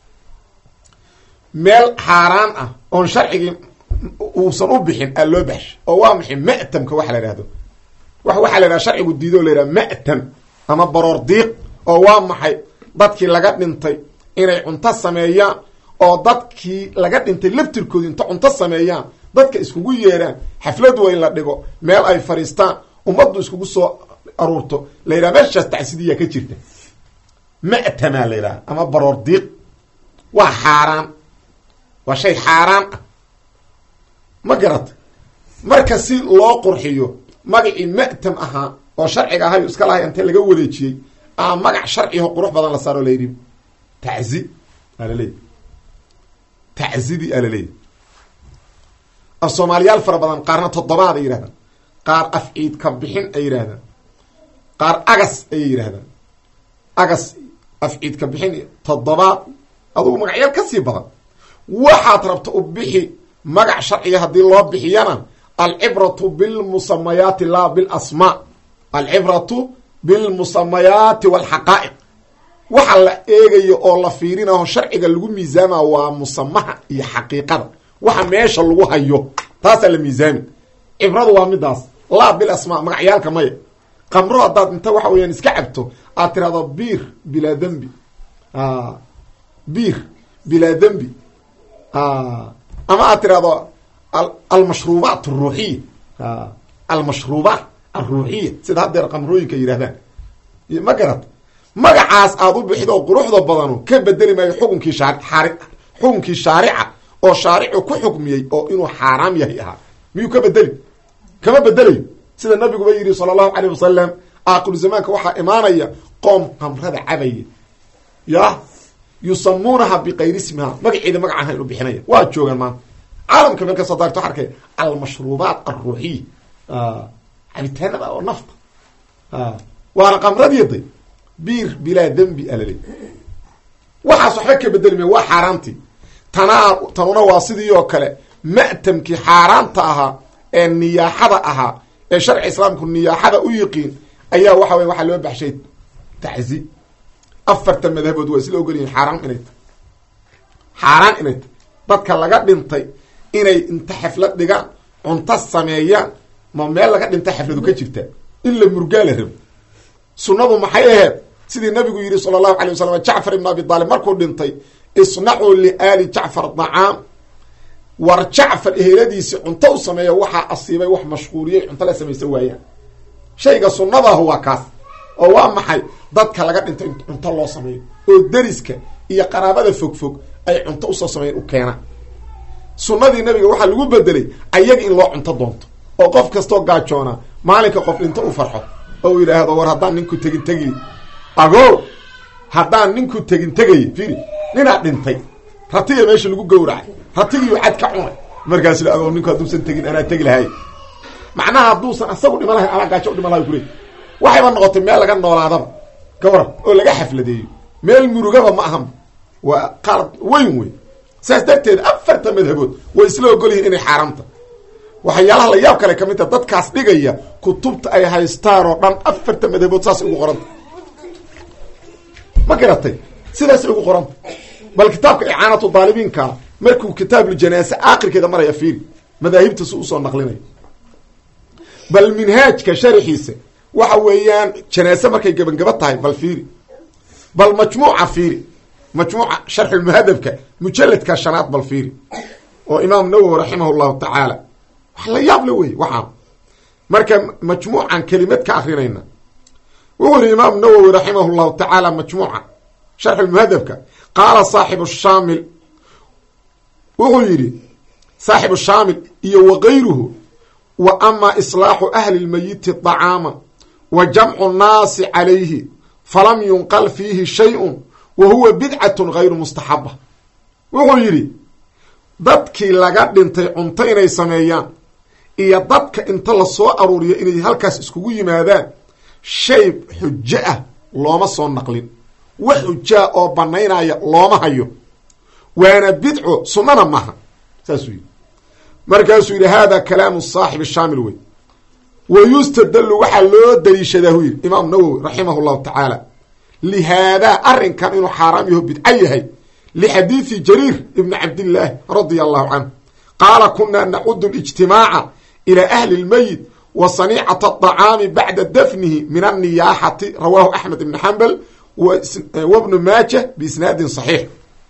meel xaaraan ah oon sharcigii uusan u bixin aa loo baxshay oo waa maxay ma'tamka waxa la ihahdo wa waxaa la yidhaha sharcigu diido o la yidhaha ma'tam ama baroor diiq oo waa maxay dadkii laga dhintay inay cunto sameeyaan oo dadkii laga dhintay laftirkoodi inta cunto sameeyaan dadka iskugu yeeraan xaflad weyn la dhigo meel ay fadhiistaan ummaddu iskugu soo aruurto la yidhaha meeshaas tacsidiyaa ka jirta ma'tamaa la yidhaha ama baroor diiq waa xaaraan waa shay xaaraan ah ma garata marka si loo qurxiyo magacii ma'tam ahaa oo sharciga ahayo iska lahay intee laga wareejiyey aa magac sharciho qurux badan la saaro la yidhi taczi aa laleeyahy taczidii aa laleeyahy af soomaaliyaal fara badan qaarna toddobaad ay yidhahdaan qaar af ciid ka bixin ay yidhahdaan qaar agas ayay yidhahdaan agas af ciid ka bixin toddobaad adugu magacyaal ka sii badan waxaad rabta u bixi magac sharciga haddii loo bixiyana alcibratu bilmusamayaati laa bilasmaa alcibratu bilmusamayaati walxaqaa'iq waxa la eegayo oo la fiirinaho sharciga lagu miisaama waa musamaha iyo xaqiiqada waxa meesha lagu hayo taasaa la miisaami cibradu waa midaas laa bil asmaa magacyaalka maya qamro haddaad inta waxa weyaan iska cabto aad tirahdo biir bilaa dembi biir bilaa dembi ama aad tirahdo almashruubaat aruuxiya almashruubaat alruuxiya sida haddeer qamrooyinka yidhahdaan ma garat magacaas aad u bixido quruxda badanu ka bedeli maayo xukunkii shaari xukunkii shaarica oo shaaricu ku xukmiyey oo inuu xaaraam yahay ahaa miyuu ka bedeli kama bedelayo sida nabiguba yidhi sala allahu caleyh wasalam aaqiru zamaanka waxaa imaanaya qoom qamrada cabaya yah yusamuunaha bikayri ismiha magaceeda magac ahayn u bixinaya waa joogaan maanta caalamka meel kastoo daagto waxa arkay almashruubaat alruuxiya cabitaanada oo nafta waana qamradiyday biir bilaa dembi alale waxaas waxba ka bedeli maya waa xaaraantii tanaa tanuna waa sidii oo kale ma'tamkii xaaraanta ahaa ee niyaaxada ahaa ee sharci islaamku niyaaxada u yiqiin ayaa waxa wey waxaa loo baxshay taczi afarta madhabood waa isla ogolyihin xaaraan inay tahy xaaraan inay tahy dadka laga dhintay inay inta xaflad dhigaan cunto sameeyaan ma meel laga dhintay xafladu ka jirta in la murgaa la rabo sunnadu maxay aheed sidii nabigu yidhi sala allahu alay wasalam jacfar ibn abi taalib markuu dhintay isnacuu liaali jacfar dacaam war jacfar eheladiisi cunto u sameeya waxaa asiibay wax mashquuliyey cunto la samaysa waayaan shayga sunnadaah waa kaas oo waa maxay dadka laga dhintay in cunto loo sameeyo oo deriska iyo qaraabada fogfog ay cunto usoo sameeyan u keenaan sunnadii nabiga waxaa lagu bedelay ayaga in loo cunto doonto oo qof kastoo gaajoona maalinka qof dhinto u farxo oo uu yidhaahdo war haddaan ninku tegin tegi ago haddaan ninku tegin tegay fiiri ninaa dhintay ratiga meesha lagu gowracay ratigiiu cad ka cunay markaas ila agoo ninku hadduusan tegin anaa tegi lahay macnaha hadduusan asagu dhima lahayn anaa gaajo u dhima lahay kuley waxayba noqotay meel laga noolaadaba ka waran oo laga xafladeeyo meel murugaba ma ahan waa qalad weyn wey saas darteed afarta madhabood way isla ogol yihiin inay xaaraamta waxyaalaha la yaab kale ka mid ta dadkaas dhigaya kutubta ay haystaan oo dhan afarta madhabood saasay ugu qoranta ma garatay sidaasay ugu qoranta bal kitaabka icaanatu daalibiinka markuu kitaabuljanaase aakhirkeeda maraya fiiri madaahibta si usoo naqlinaya bal minhaajka sharaxiisa waxa weeyaan janaase markay gebangaba tahay bal fiiri bal majmuuca fiiri majmuuca sharxulmuhadabka mujaladka shanaad bal fiiri oo imaam nawowi raximah llahu tacaala wax la yaable wey waxaa marka majmuucan kelimad ka akrinayna wuxuu yihi imaam nawowi raximah llahu tacaala majmuuca sharxulmuhadabka qaala saaxibu shaamil wuxuu yidhi saaxibu shaamil iyo wakayruhu wa ama islaaxu ahli lmayiti طacaama wa jamcu nnaasi calayhi falam yunqal fiihi shayun wa huwa bidcatun gayru mustaxaba wuxuu yidhi dadkii laga dhintay cunto inay sameeyaan iyo dadka inta lasoo aruuriyo inay halkaas iskugu yimaadaan shay xujo ah looma soo naqlin wax xujaa oo banaynaya looma hayo waana bidco sunnana maaha saasuu yidhi markaasuu yidhi hada kalaamu saaxib shaamil wey wa yustadalu waxaa loo daliishadaa hu yidhi imaam nawowi raximah llahu tacaala lihaadaa arrinkan inuu xaaraam yaho bidco yahay lixadiidi jariir ibni cabdillaahi radia allahu canhu qaala kunaa nacudu lijtimaaca ilaa ahli lmeyit wa saniicata aطacaami bacda dafnihi min anniyaaxati rawaahu axmed ibni xambal wbnu maajah biisnaadin saxiix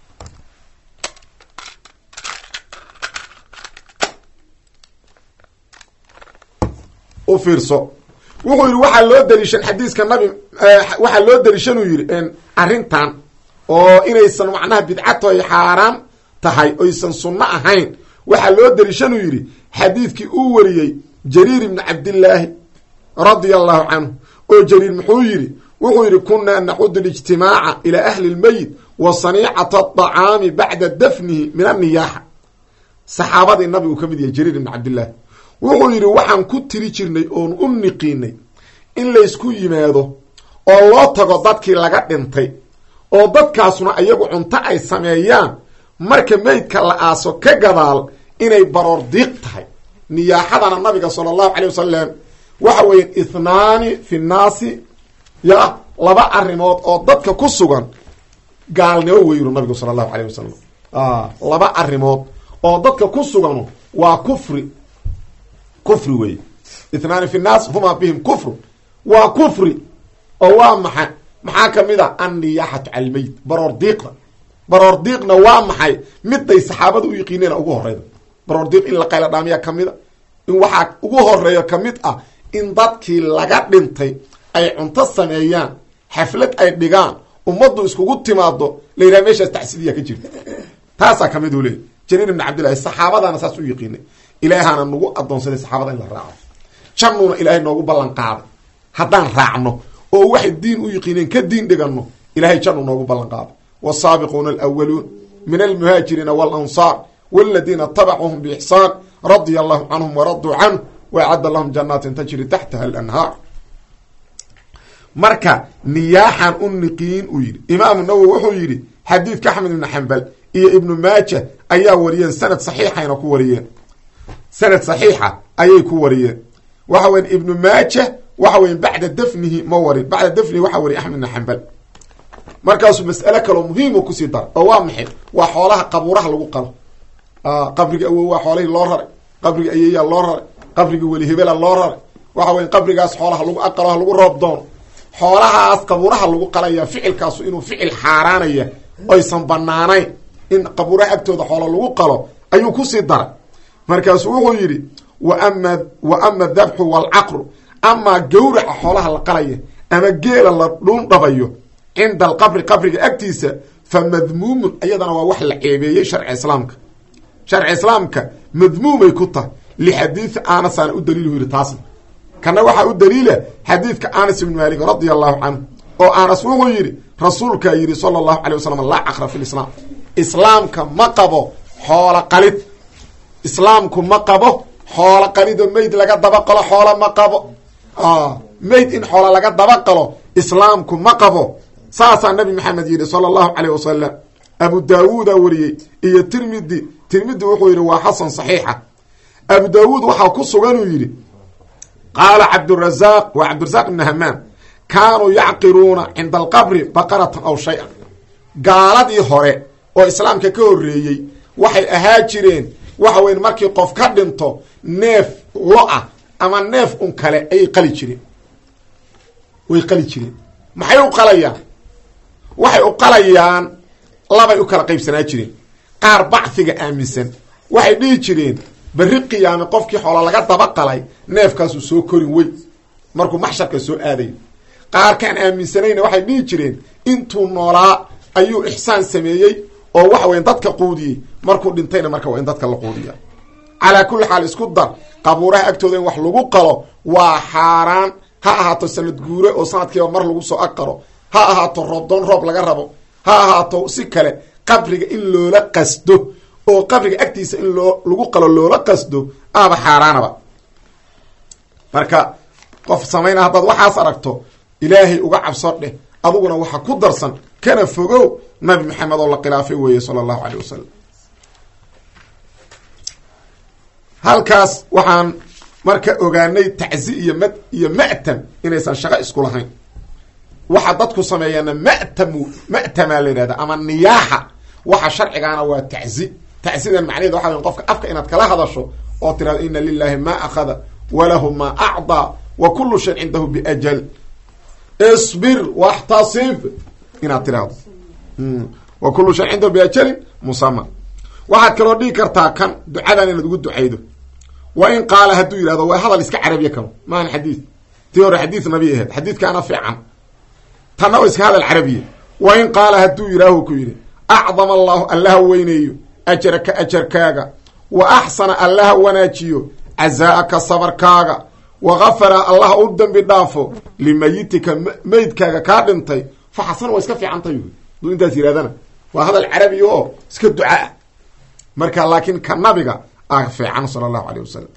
u fiirso wuxuu yidhi waxaa loo daliishan xadiiska nabi waxaa loo daliishanuu yidhi arrintan oo inaysan macnaha bidcato ay xaaraam tahay oysan sunno ahayn waxaa loo daliishanuu yidhi xadiidkii uu wariyey jariir ibni cabdillaahi radia allahu canhu oo jariir muxuu yidhi wuxuu yidhi kunaa nacudu lijtimaaca ilaa ahli lmeyit wa saniicata aطacaami bacda dafnihi min anniyaaxa saxaabadii nabigu ka mid yahay jariir ibni cabdillaahi wuxuu yidhi waxaan ku tiri jirnay oon u niqiinay in laysku yimaado oo loo tago dadkii laga dhintay oo dadkaasuna ayagu cunto ay sameeyaan marka meydka la aaso ka gadaal inay baroor diiq tahay niyaaxadana nabiga sala allahu calay wasalam waxa weeye ithnaani fi nnaasi ya laba arrimood oo dadka ku sugan gaalnimo weyru nabigu sala allahu alayh wasalam laba arrimood oo dadka ku suganu waa kufri kufri wey ithnaani fi nnaas huma bihim kufru waa kufri oo waa maxay maxaa kamid a anniyaaxatu cala lmeyit baroor diiqda baroor diiqna waa maxay miday saxaabada u yiqiineen ugu horeyda baroor diiq in la qayla dhaamiya kamid a in waxaa ugu horeeyo kamid ah in dadkii laga dhintay ay cunto sameeyaan xaflad ay dhigaan ummaddu iskugu timaado la yidhaha meeshaas tacsidiya ka jirta taasaa kamid u leeyay jariir ibni cabdillahi saxaabadana saas u yiqiinay ilaahana nagu adoonsaday saxaabada in la raaco jannuuna ilaahay noogu ballan qaaday haddaan raacno oo waxay diin u yiqiineen ka diin dhigano ilahay jannu noogu ballan qaaday wsaabiquuna alwaluun min almuhaajiriina walansaar waladiina tabacuhum biixsaan radia allahu canhum waraduu canh waacadda lahum janaatin tajri taxtaha alanhaar marka niyaaxan u niqiin uu yidhi imaamu nawowi wuxuu yidhi xadiidka axmed ibni xambal iyo ibnu maaja ayaa wariyeen sanad saxiixayna ku wariyeen sanad saxiixa ayay ku wariyeen waxa weya ibnu maaja waxa weya bacda dafnihi ma warin bacda dafnihi waxaa wariya axmed ibn xambal markaasuu mas'ale kaloo muhiimo kusii dara oo waa maxay waa xoolaha qabuuraha lagu qalo qabriga awow waa xoolahii loo raray qabriga ayeeyaa loo raray qabriga weli hebela loo raray waxa weya qabrigaas xoolaha lagu aqalo ha lagu roob doono xoolahaas qabuuraha lagu qalaya ficilkaasu inuu ficil xaaraanaya oysan banaanayn in qabuuraha agtooda xoola lagu qalo ayuu kusii daray markaasuu wuxuu yidhi waama wa ama dabxu waalcaqru amaa gawraca xoolaha la qalaya ama geela la dhuundhabayo cinda alqabri qabriga agtiisa fa madmuumun iyadana waa wax la ceebeeyey sharci islaamka sharci islaamka madmuumay ku tahay lixadiidi anasaana u daliilu yidhi taasna kana waxaa u daliila xadiidka anas ibni maalik radia allahu canhu oo anas wuxuu yidhi rasuulkaa yidhi sala allahu alay wasalam laa caqra fi lislaam islaamka ma qabo xoola qalid islaamku ma qabo xoola qalido meyd laga dabaqalo xoola ma qabo meyd in xoola laga dabaqalo islaamku ma qabo saasaa nabi maxamed yidhi sala allahu caleyh wasalam abu daawuudaa wariyey iyo tirmidi tirmidi wuxuu yidhi waa xasan saxiixa abu daawuud waxaa ku suganuu yidhi qaala cabdurazaaq waa cabdirasaaq ibni hamaam kaanuu yacqiruuna cinda alqabri baqaratan aw shay-an gaaladii hore oo islaamka ka horreeyey waxay ahaa jireen waxa weyn markii qof ka dhinto neef lo-ah ama neef un kale ayay qali jireen way qali jireen maxay u qalayaan waxay u qalayaan labay u kala qaybsanaa jireen qaar bacfiga aaminsan waxay dhihi jireen berri qiyaame qofkii xoola laga daba qalay neefkaasuu soo korin wey markuu maxsharka soo aadayo qaarkaan aaminsanayna waxay dhihi jireen intuu noolaa ayuu ixsaan sameeyey oo waxa weya dadka quudiyey markuu dhintayna marka waa in dadka la quudiya calaa kulli xaal isku dar qabuuraha agtooda in wax lagu qalo waa xaaraan ha ahaato sanad guure oo sanadkiiba mar lagu soo ag qaro ha ahaato roobdoon roob laga rabo ha ahaato si kale qabriga in loola qasdo oo qabriga agtiisa in loo lagu qalo loola qasdo aaba xaaraanaba marka qof samayna haddaad waxaas aragto ilaahay uga cabso dheh aduguna waxa ku darsan kana fogow nabi maxamed oo la khilaafay weeye sala allahu caleyh wasalam halkaas waxaan marka ogaanay tacsi iyo mad iyo ma'tam inaysan shaqo isku lahayn waxa dadku sameeyaana ma'tamu ma'tamaa la yidhahda ama niyaaxa waxa sharcigaana waa tacsi tacsidan macnaheed waxa wey qofka afka inaad kala hadasho oo tirahdo ina lilahi ma akhada walahu ma acdaa wa kulu shayn cindahu biajal isbir waxtasib inaad tirahdo wa kulu shayn cindahu biajalin musama waxaad kaloo dhigi kartaa kan ducadan inaad ugu ducaydo wa in qaala hadduu yidhahdo waa hadal iska carabiya kano maahan xadiid tii hore xadiid nabi aheed xadiidkaana fiican tanna oo iska hadal carabiya wa in qaala hadduu yidhaahu ku yidhi acdama allahu allaha weyneeyo ajaraka ajarkaaga wa axsana allaha wanaajiyo cazaa'aka sabarkaaga wa gafara allaha u dembi dhaafo limayitika meydkaaga kaa dhintay fa xasana waa iska fiicantay aduu intaas yidhahdana waa hadal carabiya oo iska ducaah marka laakiin ka nabiga a fiican sala allahu aleyh wasalam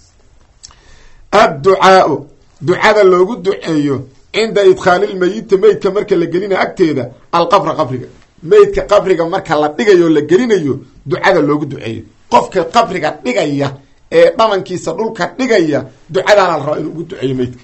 adducaau ducada loogu duceeyo cinda idkhaalilmeyiti meydka marka la gelinayo agteeda alqabra qabriga meydka qabriga marka la dhigayo o la gelinayo ducada loogu duceeyo qofka qabriga dhigaya ee dhamankiisa dhulka dhigaya ducadaana la rabaa inuu ugu duceeyo meydka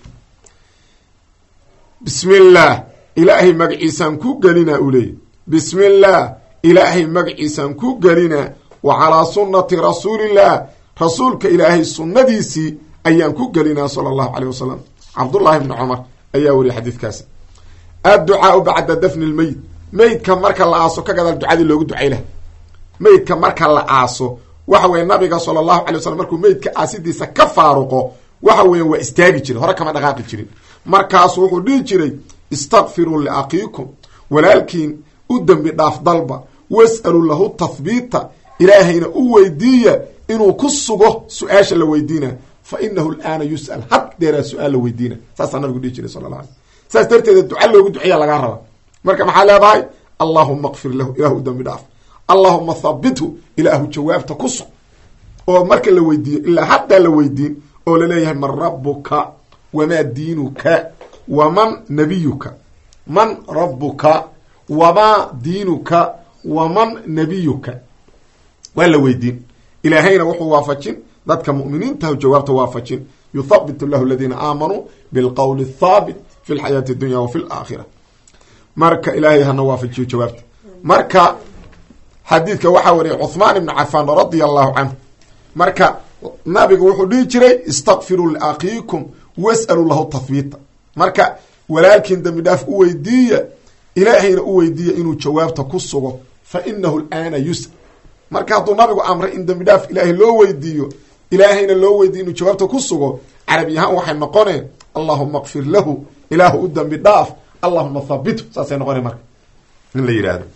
bismi illaah ilaahay magaciisaan ku gelinaa uu leeyay bismi illaah ilaahay magaciisaan ku gelinaa wa calaa sunnati rasuulillaah rasuulka ilaahay sunnadiisii ayaan ku gelinaa sala allahu caleyh wasalam cabdullaahi bni cumar ayaa weriya xadiidkaasi adducaau bacda dafni lmeyd meydka marka la aaso ka gadaal ducadii loogu ducay laha meydka marka la aaso waxa weye nabiga sala allahu alay wasalam markuu meydka aasidiisa ka faaruqo waxa weya waa istaagi jiray hore kama dhaqaaqi jirin markaasu wuxuu dhihi jiray istakfiruu liakiikum walaalkiin u dembi dhaaf dalba was'aluu lahu tathbiita ilaahayna u weydiiya inuu ku sugo su-aasha la weydiina fa inahu alaana yus'al haddeeraa su-aal la weydiina saasaa nabigu dhihi jiray sala la alay saas darteeda duca loogu duceeya lagaa raba marka maxaa leedahay allahuma kfir lahu ilahu u dembi dhaaf allahuma thabithu ilaahu jawaabta ku sug oo marka la weydiiyo ilaa haddaa la weydiin oo laleeyahay man rabuka wamaa diinuka waman nabiyuka man rabuka wamaa diinuka waman nabiyuka waa la weydiin ilaahayna wuxuu waafajin dadka mu'miniintahu jawaabta waafajin yuthabit llahu aladiina aamanuu bilqowli athaabit fi lxayaati addunya wa fi laakhira marka ilaahay hana waafajiyo jawaabta marka xadiidka waxaa wariyay cuhmaan ibnu cafaan radia allahu canhu marka nabigu wuxuu dhihi jiray istakfiruu liakhiikum was'aluu lahu tahbiita marka walaalkiin dembi dhaaf u weydiiya ilaahayna u weydiiya inuu jawaabta ku sugo fa inahu alaana yus'al marka hadduu nabigu amray in dembi dhaaf ilaahay loo weydiiyo ilaahayna loo weydiiyo inuu jawaabta ku sugo carabi ahaan waxay noqoneen allahuma kfir lahu ilaahu u dembi dhaaf allahuma thabithu saasay noqoneen marka in la yidhaahdo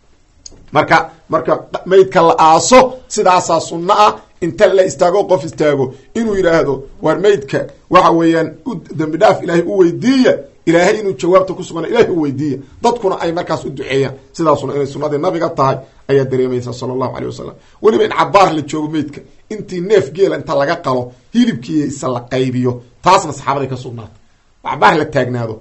marka marka maydka la aaso sidaasaa sunno ah inta la istaago qof istaago inuu yidhaahdo waar maydka waxa weeyaan u dembi dhaaf ilaahay u weydiiya ilaahay inuu jawaabta ku sugana ilahay u weydiiya dadkuna ay markaas u duceeyaan sidaasuna inay sunnadii nabiga tahay ayaa dareemaysa sala allahu aleyh wasalam weliba in cabaar la joogo meydka intii neef geela inta laga qalo hilibkiisa la qaybiyo taasna saxaabaday ka sugnaata cabaar la taagnaado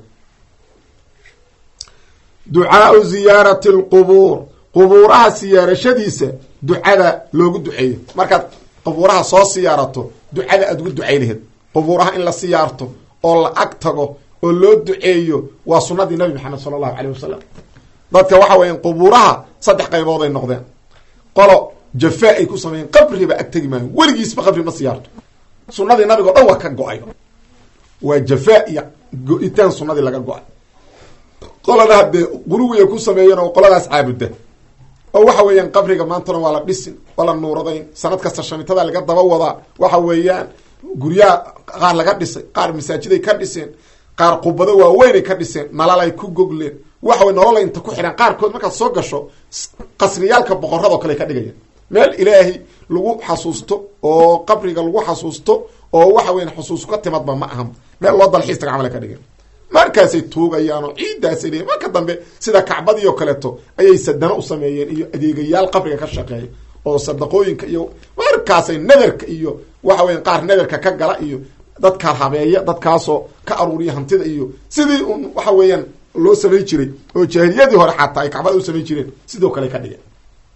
ducaau ziyaarati lqubuur qubuuraha siyaarashadiisa ducada loogu duceeyo markaad qubuuraha soo siyaarato ducada aad ugu ducay laheed qubuuraha in la siyaarto oo la ag tago oo loo duceeyo waa sunadii nabi maxamed sala allahu caleyh wasalam dadka waxa weya qubuuraha saddex qaybood ay noqdeen qolo jafaa ay ku sameeyeen qabriba ag tegi maayo weligiisba qabri ma siyaarto sunadii nabiga o dhan waa ka go-ay waa jafaa iyo go-itaan sunnadii laga go-ay qolana haddee quluwiya ku sameeyan oo qoladaas caabuda oo waxa weeyaan qabriga maantana waa la dhisin waa la nuuradayn sanad kasta shamitada laga daba wadaa waxa weeyaan guryaha qaar laga dhisay qaar masaajiday ka dhiseen qaar qubado waaweynay ka dhiseen nalalay ku gogleen waxa wey nolola inta ku xidhan qaarkood markaad soo gasho qasriyaalka boqorradoo kale ka dhigayaan meel ilaahay lagu xasuusto oo qabriga lagu xasuusto oo waxa weyan xusuus ka timadba ma aha meel loo dalxiistaga camal ka dhigan markaasay tuugayaan oo ciiddaasay leeyiin marka dambe sida kacbadii oo kaleeto ayay sadano u sameeyeen iyo adeegayaal qabriga ka shaqeeya oo sadaqooyinka iyo markaasay nadarka iyo waxa weyan qaar nadarka ka gala iyo dadka habeeya dadkaasoo ka aruuriya hantida iyo sidii un waxa weeyaan loo samay jiray oo jaahiliyadii hore xataa ay kacbada u samay jireen sidoo kale ka dhigan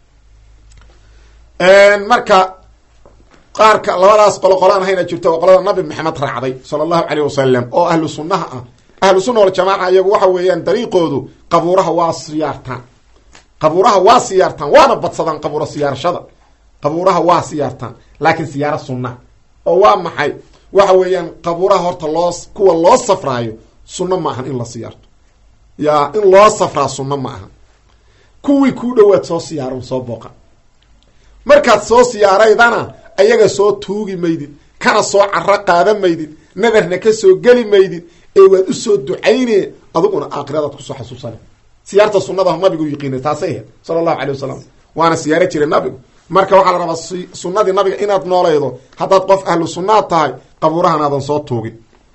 marka qaarka labadaas qolo qolaan ahayna jirto oo qolada nabi maxamed raacday sala allahu caleyh wasalam oo ahlu sunnaha ah ahlu sunna waljamaaca iyagu waxa weeyaan dariiqoodu qabuuraha waa siyaartaan qabuuraha waa siyaartaan waana badsadaan qabuura siyaarashada qabuuraha waa siyaartaan laakiin siyaaro sunna oo waa maxay waxa weeyaan qabuuraha horta loo kuwa loo safraayo sunno ma ahan in la siyaarto yaa in loo safraa sunno ma aha kuwii kuu dhowaad soo siyaaran soo booqan markaad soo siyaaraydana ayaga soo tuugi maydid kana soo caro qaadan maydid nadarna ka soo geli maydid ee waad usoo ducaynee adiguna aakhiradaad kusoo xasuusana siyaarta sunnada nabigu yiqiinay taasay ahayd sala allahu calay wasalam waana siyaaro jiray nabigu marka waxaa la rabaa sunnadii nabiga inaad noolaydo haddaad qof ahlu sunnaad tahay qabuurahan aadan soo tuugin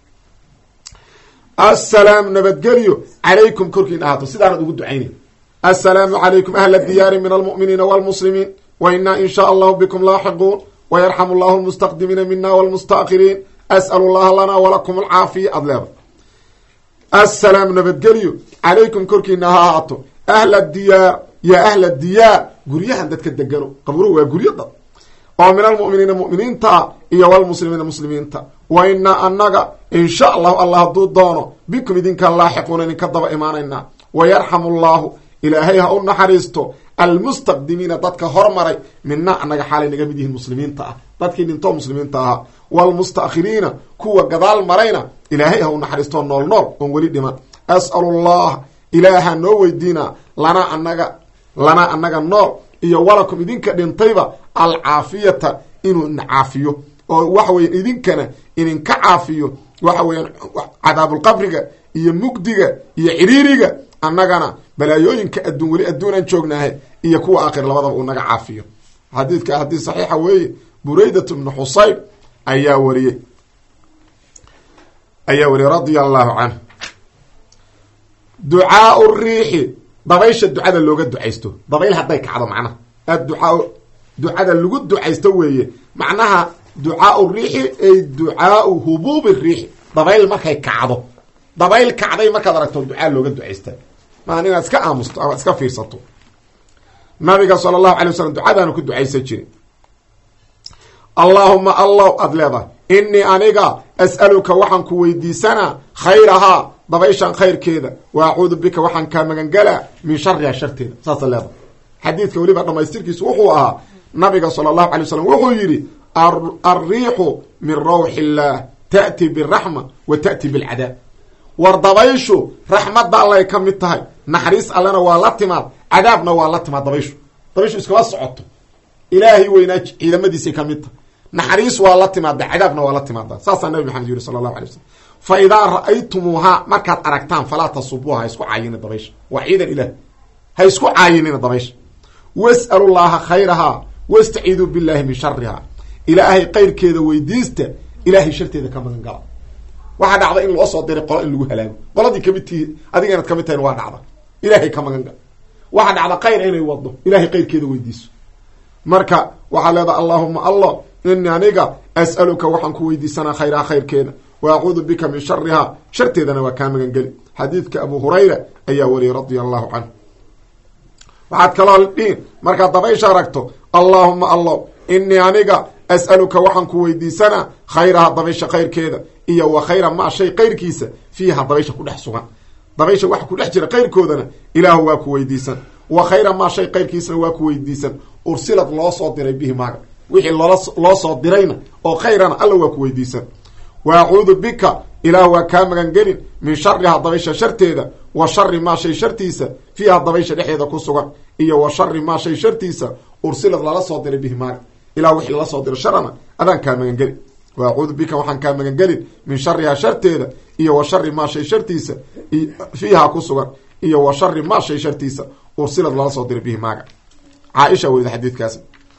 assalaamu nabadgelyo calaykum korkiin ahaato sidaanad ugu ducaynay assalaamu calaykum ahla diyaari min almu'miniina waalmuslimiin wa inaa in shaa allahu bikum laaxiquun wayarxamu llahu lmustaqdimiina mina wlmustaakiriin as'alu llaha lana walakum alcaafiya aada leeda assalaamu nabadgelyo calaykum korkiina ha ahaato ahla diyaar yaa ahla diyaar guryahan dadka degano qaburuhu waa guryo dad oo min almu'miniina mu'miniinta ah iyo walmuslimiina muslimiinta wa inaa annaga in sha allahu allah hadduu doono bikum idinkaan laaxiquuna idinka daba imaanaynaa wayarxamu llahu ilaahay ha u naxariisto almustaqdimiina dadka hormaray mina annaga xaalay naga mid yihiin muslimiinta ah dadkii dhintoo muslimiinta ahaa waalmustaakhiriina kuwa gadaal marayna ilaahay ha u naxariistoo nool nool oon weli dhiman as'alu llah ilaaha noo weydiinaa lanaa anaga lanaa annaga nool iyo walakum idinka dhintayba alcaafiyata inuu ina caafiyo oo waxa weyan idinkana idinka caafiyo waxa weeyaan cadaabulqabriga iyo mugdiga iyo ciriiriga annagana balaayooyinka adduun weli adduunaan joognaahe iyo kuwa aakhir labadaba uu naga caafiyo xadiidka haddii saxiixa weeye buraydat bnu xusayb ayaa wariyey ayaa wariyey radia allahu canhu ducaau riixi dabaysha ducada looga ducaysto dabayl hadday kacdo macnaha adducaa ducada lagu ducaysto weeye macnaha ducaau riixi ay ducaau hubuubi riixi dabayl markay kacdo dabayl kacday markaad aragto ducaa looga ducaysta maan inaad iska aamusto ama iska fiirsato nabiga sala allahu alay wasalam ducadaanu ku ducaysan jirin allaahuma allow aada leedahay innii aniga as'aluka waxaan ku weydiisanaa khayrahaa dabayshan khayrkeeda wa acuudu bika waxaan kaa magangalaa min shariha sharteeda saasa leedahay xadiidka weliba dhamaystirkiisu wuxuu ahaa nabiga sala allahu alay wasalam wuxuu yidhi alriixu min rawxi illaah ta'ti biraxma wa ta'ti bilcadaab war dabayshu raxmadda allay ka mid tahay naxariis allena waa la timaad cadaabna waa la timaad dabayshu dabayshu iskama socoto ilaahay weynaa ciidamadiisay ka mid tahay naxariis waa la timaada cadaabna waa la timaada saasaa nabi maxamed yiri sala allahu alay wasalam fa idaa ra'aytumuuhaa markaad aragtaan falaa tasubuuha ha isku caayinin dabaysha waa ciidan ilaah ha isku caayinina dabaysha was'alu llaha khayrahaa wastaciiduu billahi min sharihaa ilaahay kayrkeeda weydiista ilaahay sharteeda ka magan gala waxaa dhacda in loo soo diray qolo in lagu halaago qoladii kamid tihi adiga inaad kamid tahin waa dhacda ilaahay ka magan gal waxaa dhacda kayra inay wado ilahay kayrkeeda weydiiso marka waxaa leedaha allahuma allah ini aniga as'aluka waxaan ku weydiisanaa khayraha khayrkeeda wa acuudu bika min sharihaa sharteedana waa kaa magan geli xadiidka abu hurayra ayaa wariyay radia allahu canhu waxaad kaloo dhihin markaad dabaysha aragto allaahuma allah inii aniga as'aluka waxaan ku weydiisanaa khayraha dabaysha khayrkeeda iyo wa khayra maa shay kayrkiisa fiiha dabaysha ku dhex sugan dabaysha waxa ku dhex jira kayrkoodana ilaahu waa ku weydiisan wa khayra maa shay kayrkiisana waa ku weydiisan ursilad loo soo diray bihi maaga wixii loola loo soo dirayna oo khayrana alla waa ku weydiisan wa acuudu bika ilaah waa kaa magangelin min shariha dabaysha sharteeda wa shari maa shay shartiisa fiiha dabaysha dhexdeeda ku sugan iyo wa shari maa shay shartiisa ursilad lala soo diray bihi maaga ilah wixii lala soo diro sharana adaan kaa magangelin wa acuudu bika waxaan kaa magangelin min shariha sharteeda iyo wa shari maa shay shartiisa fiiha ku sugan iyo wa shari maa shay shartiisa ursilad lala soo diray bihi maaga caaisha werida xadiidkaas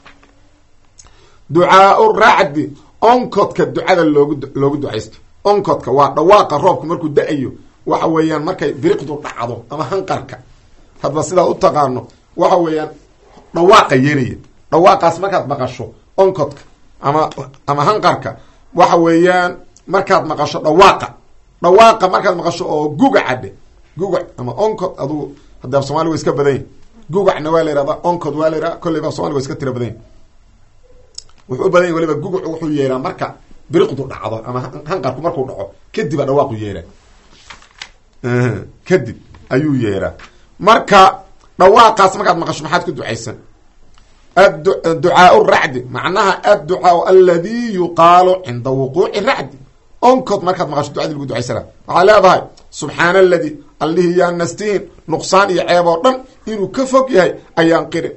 ducaau racdi onkodka ducada loogu loogu ducaysto onkodka waa dhawaaqa roobka markuu da-ayo waxa weeyaan markay biriqdu dhacdo ama hanqarka hadba sidaa u taqaano waxa weeyaan dhawaaqa yeelaya dhawaaqaas markaad maqasho onkodka ama ama hanqarka waxa weeyaan markaad maqasho dhawaaqa dhawaaqa markaad maqasho oo gugacadhe gugac ama onkod adugu hadda af somaliga wa iska badan yahi gugacna waa la yihahda onkod waa la yihahda kolleyba af somaliga wa iska tira badan yahi wuxuu u badan yahy waliba gugucu wuxuu yeeraa marka biriqdu dhacdo ama hanqarku markuu dhaco kadib a dhawaaqu yeeraa kadib ayuu yeeraa marka dhawaaqaas markaad maqasho maxaad ku ducaysan ducaau racdi macnaha adducaau aladi yuqaalu cinda wuquuci racdi onkod markaad maqasho ducadii lagu ducaysana waxaad leedahay subxaana aladi allihii yaa nastihin nuqsaan iyo ceeb oo dhan inuu ka fog yahay ayaan qiri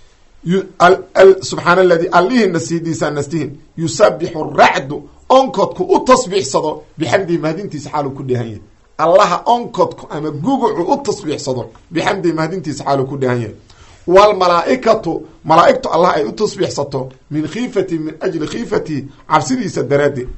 subxaana aladi allihii nasiidiisaa nastihin yusabixu racdu onkodku u tasbiixsado bixamdihi mahadintiisa xaaluu ku dheehan yahay allaha onkodku ama gugucu u tasbiixsado bixamdihi mahadintiisa xaaluu ku dheehan yahay wlmalaaikatu malaaigtu allah ay u tasbiixsato min khiifati min ajli khiifatihi cabsidiisa daraaddeed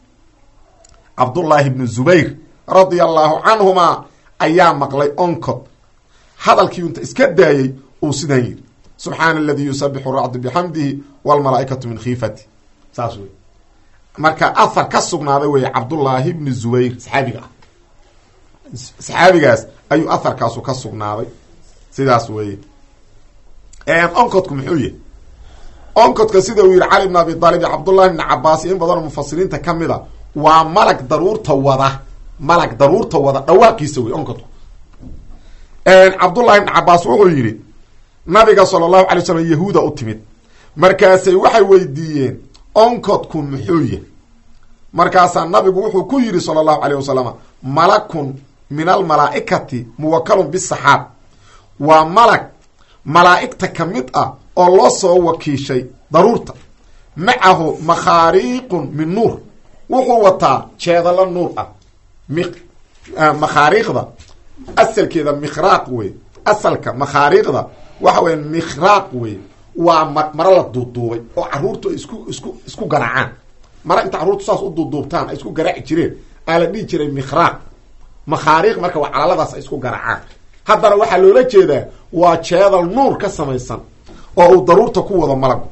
cabdullaahi bnu zubayr radia allahu canhumaa ayaa maqlay onkod hadalkii unta iska daayey uu sidan yidhi subxaana aladi yusabixu racdu bixamdihi wlmalaaikatu min khiifati saas wey marka ahar ka sugnaaday wey cabdullaahi bni zubayr saxaabiga ah saxaabigaas ayuu aharkaasu ka sugnaaday sidaas weye onkodku muxuu yahy onkodka sida uu yihi cali bn abi aalib iyo cabdullahi bni cabaas iyo in badanoo mufasiriinta ka mid a waa malag daruurta wada malag daruurta wada dhawaaqiisa wey onkodku cabdullahi bni cabaas wuxuu yidhi nabiga sala allahu alay slam yahuuda u timid markaasay waxay weydiiyeen onkodku muxuu yahy markaasaa nabigu wuxuu ku yidhi sala allahu alayh wasalam malakun min almalaaikati muwakalun bisaxaab waa malag malaa'igta ka mid ah oo loo soo wakiishay daruurta macahu makhaariiqun min nuur wuxuu wataa jeedalo nuur ah makhaariiqda asalkeeda mikhraaq wey asalka makhaariiqda waxa weya mikhraaq wey waa maro la duuduubay oo caruurtu ay isku isku isku garaacaan mara inta carruurtu saas u duuduubtaan ay isku garaaci jireen aa la dhihi jiray mikhraaq makhaariiq marka waa calaladaas ay isku garaacaan haddana waxaa loola jeedaa waa jeedal nuur ka samaysan oo uu daruurta ku wado malagu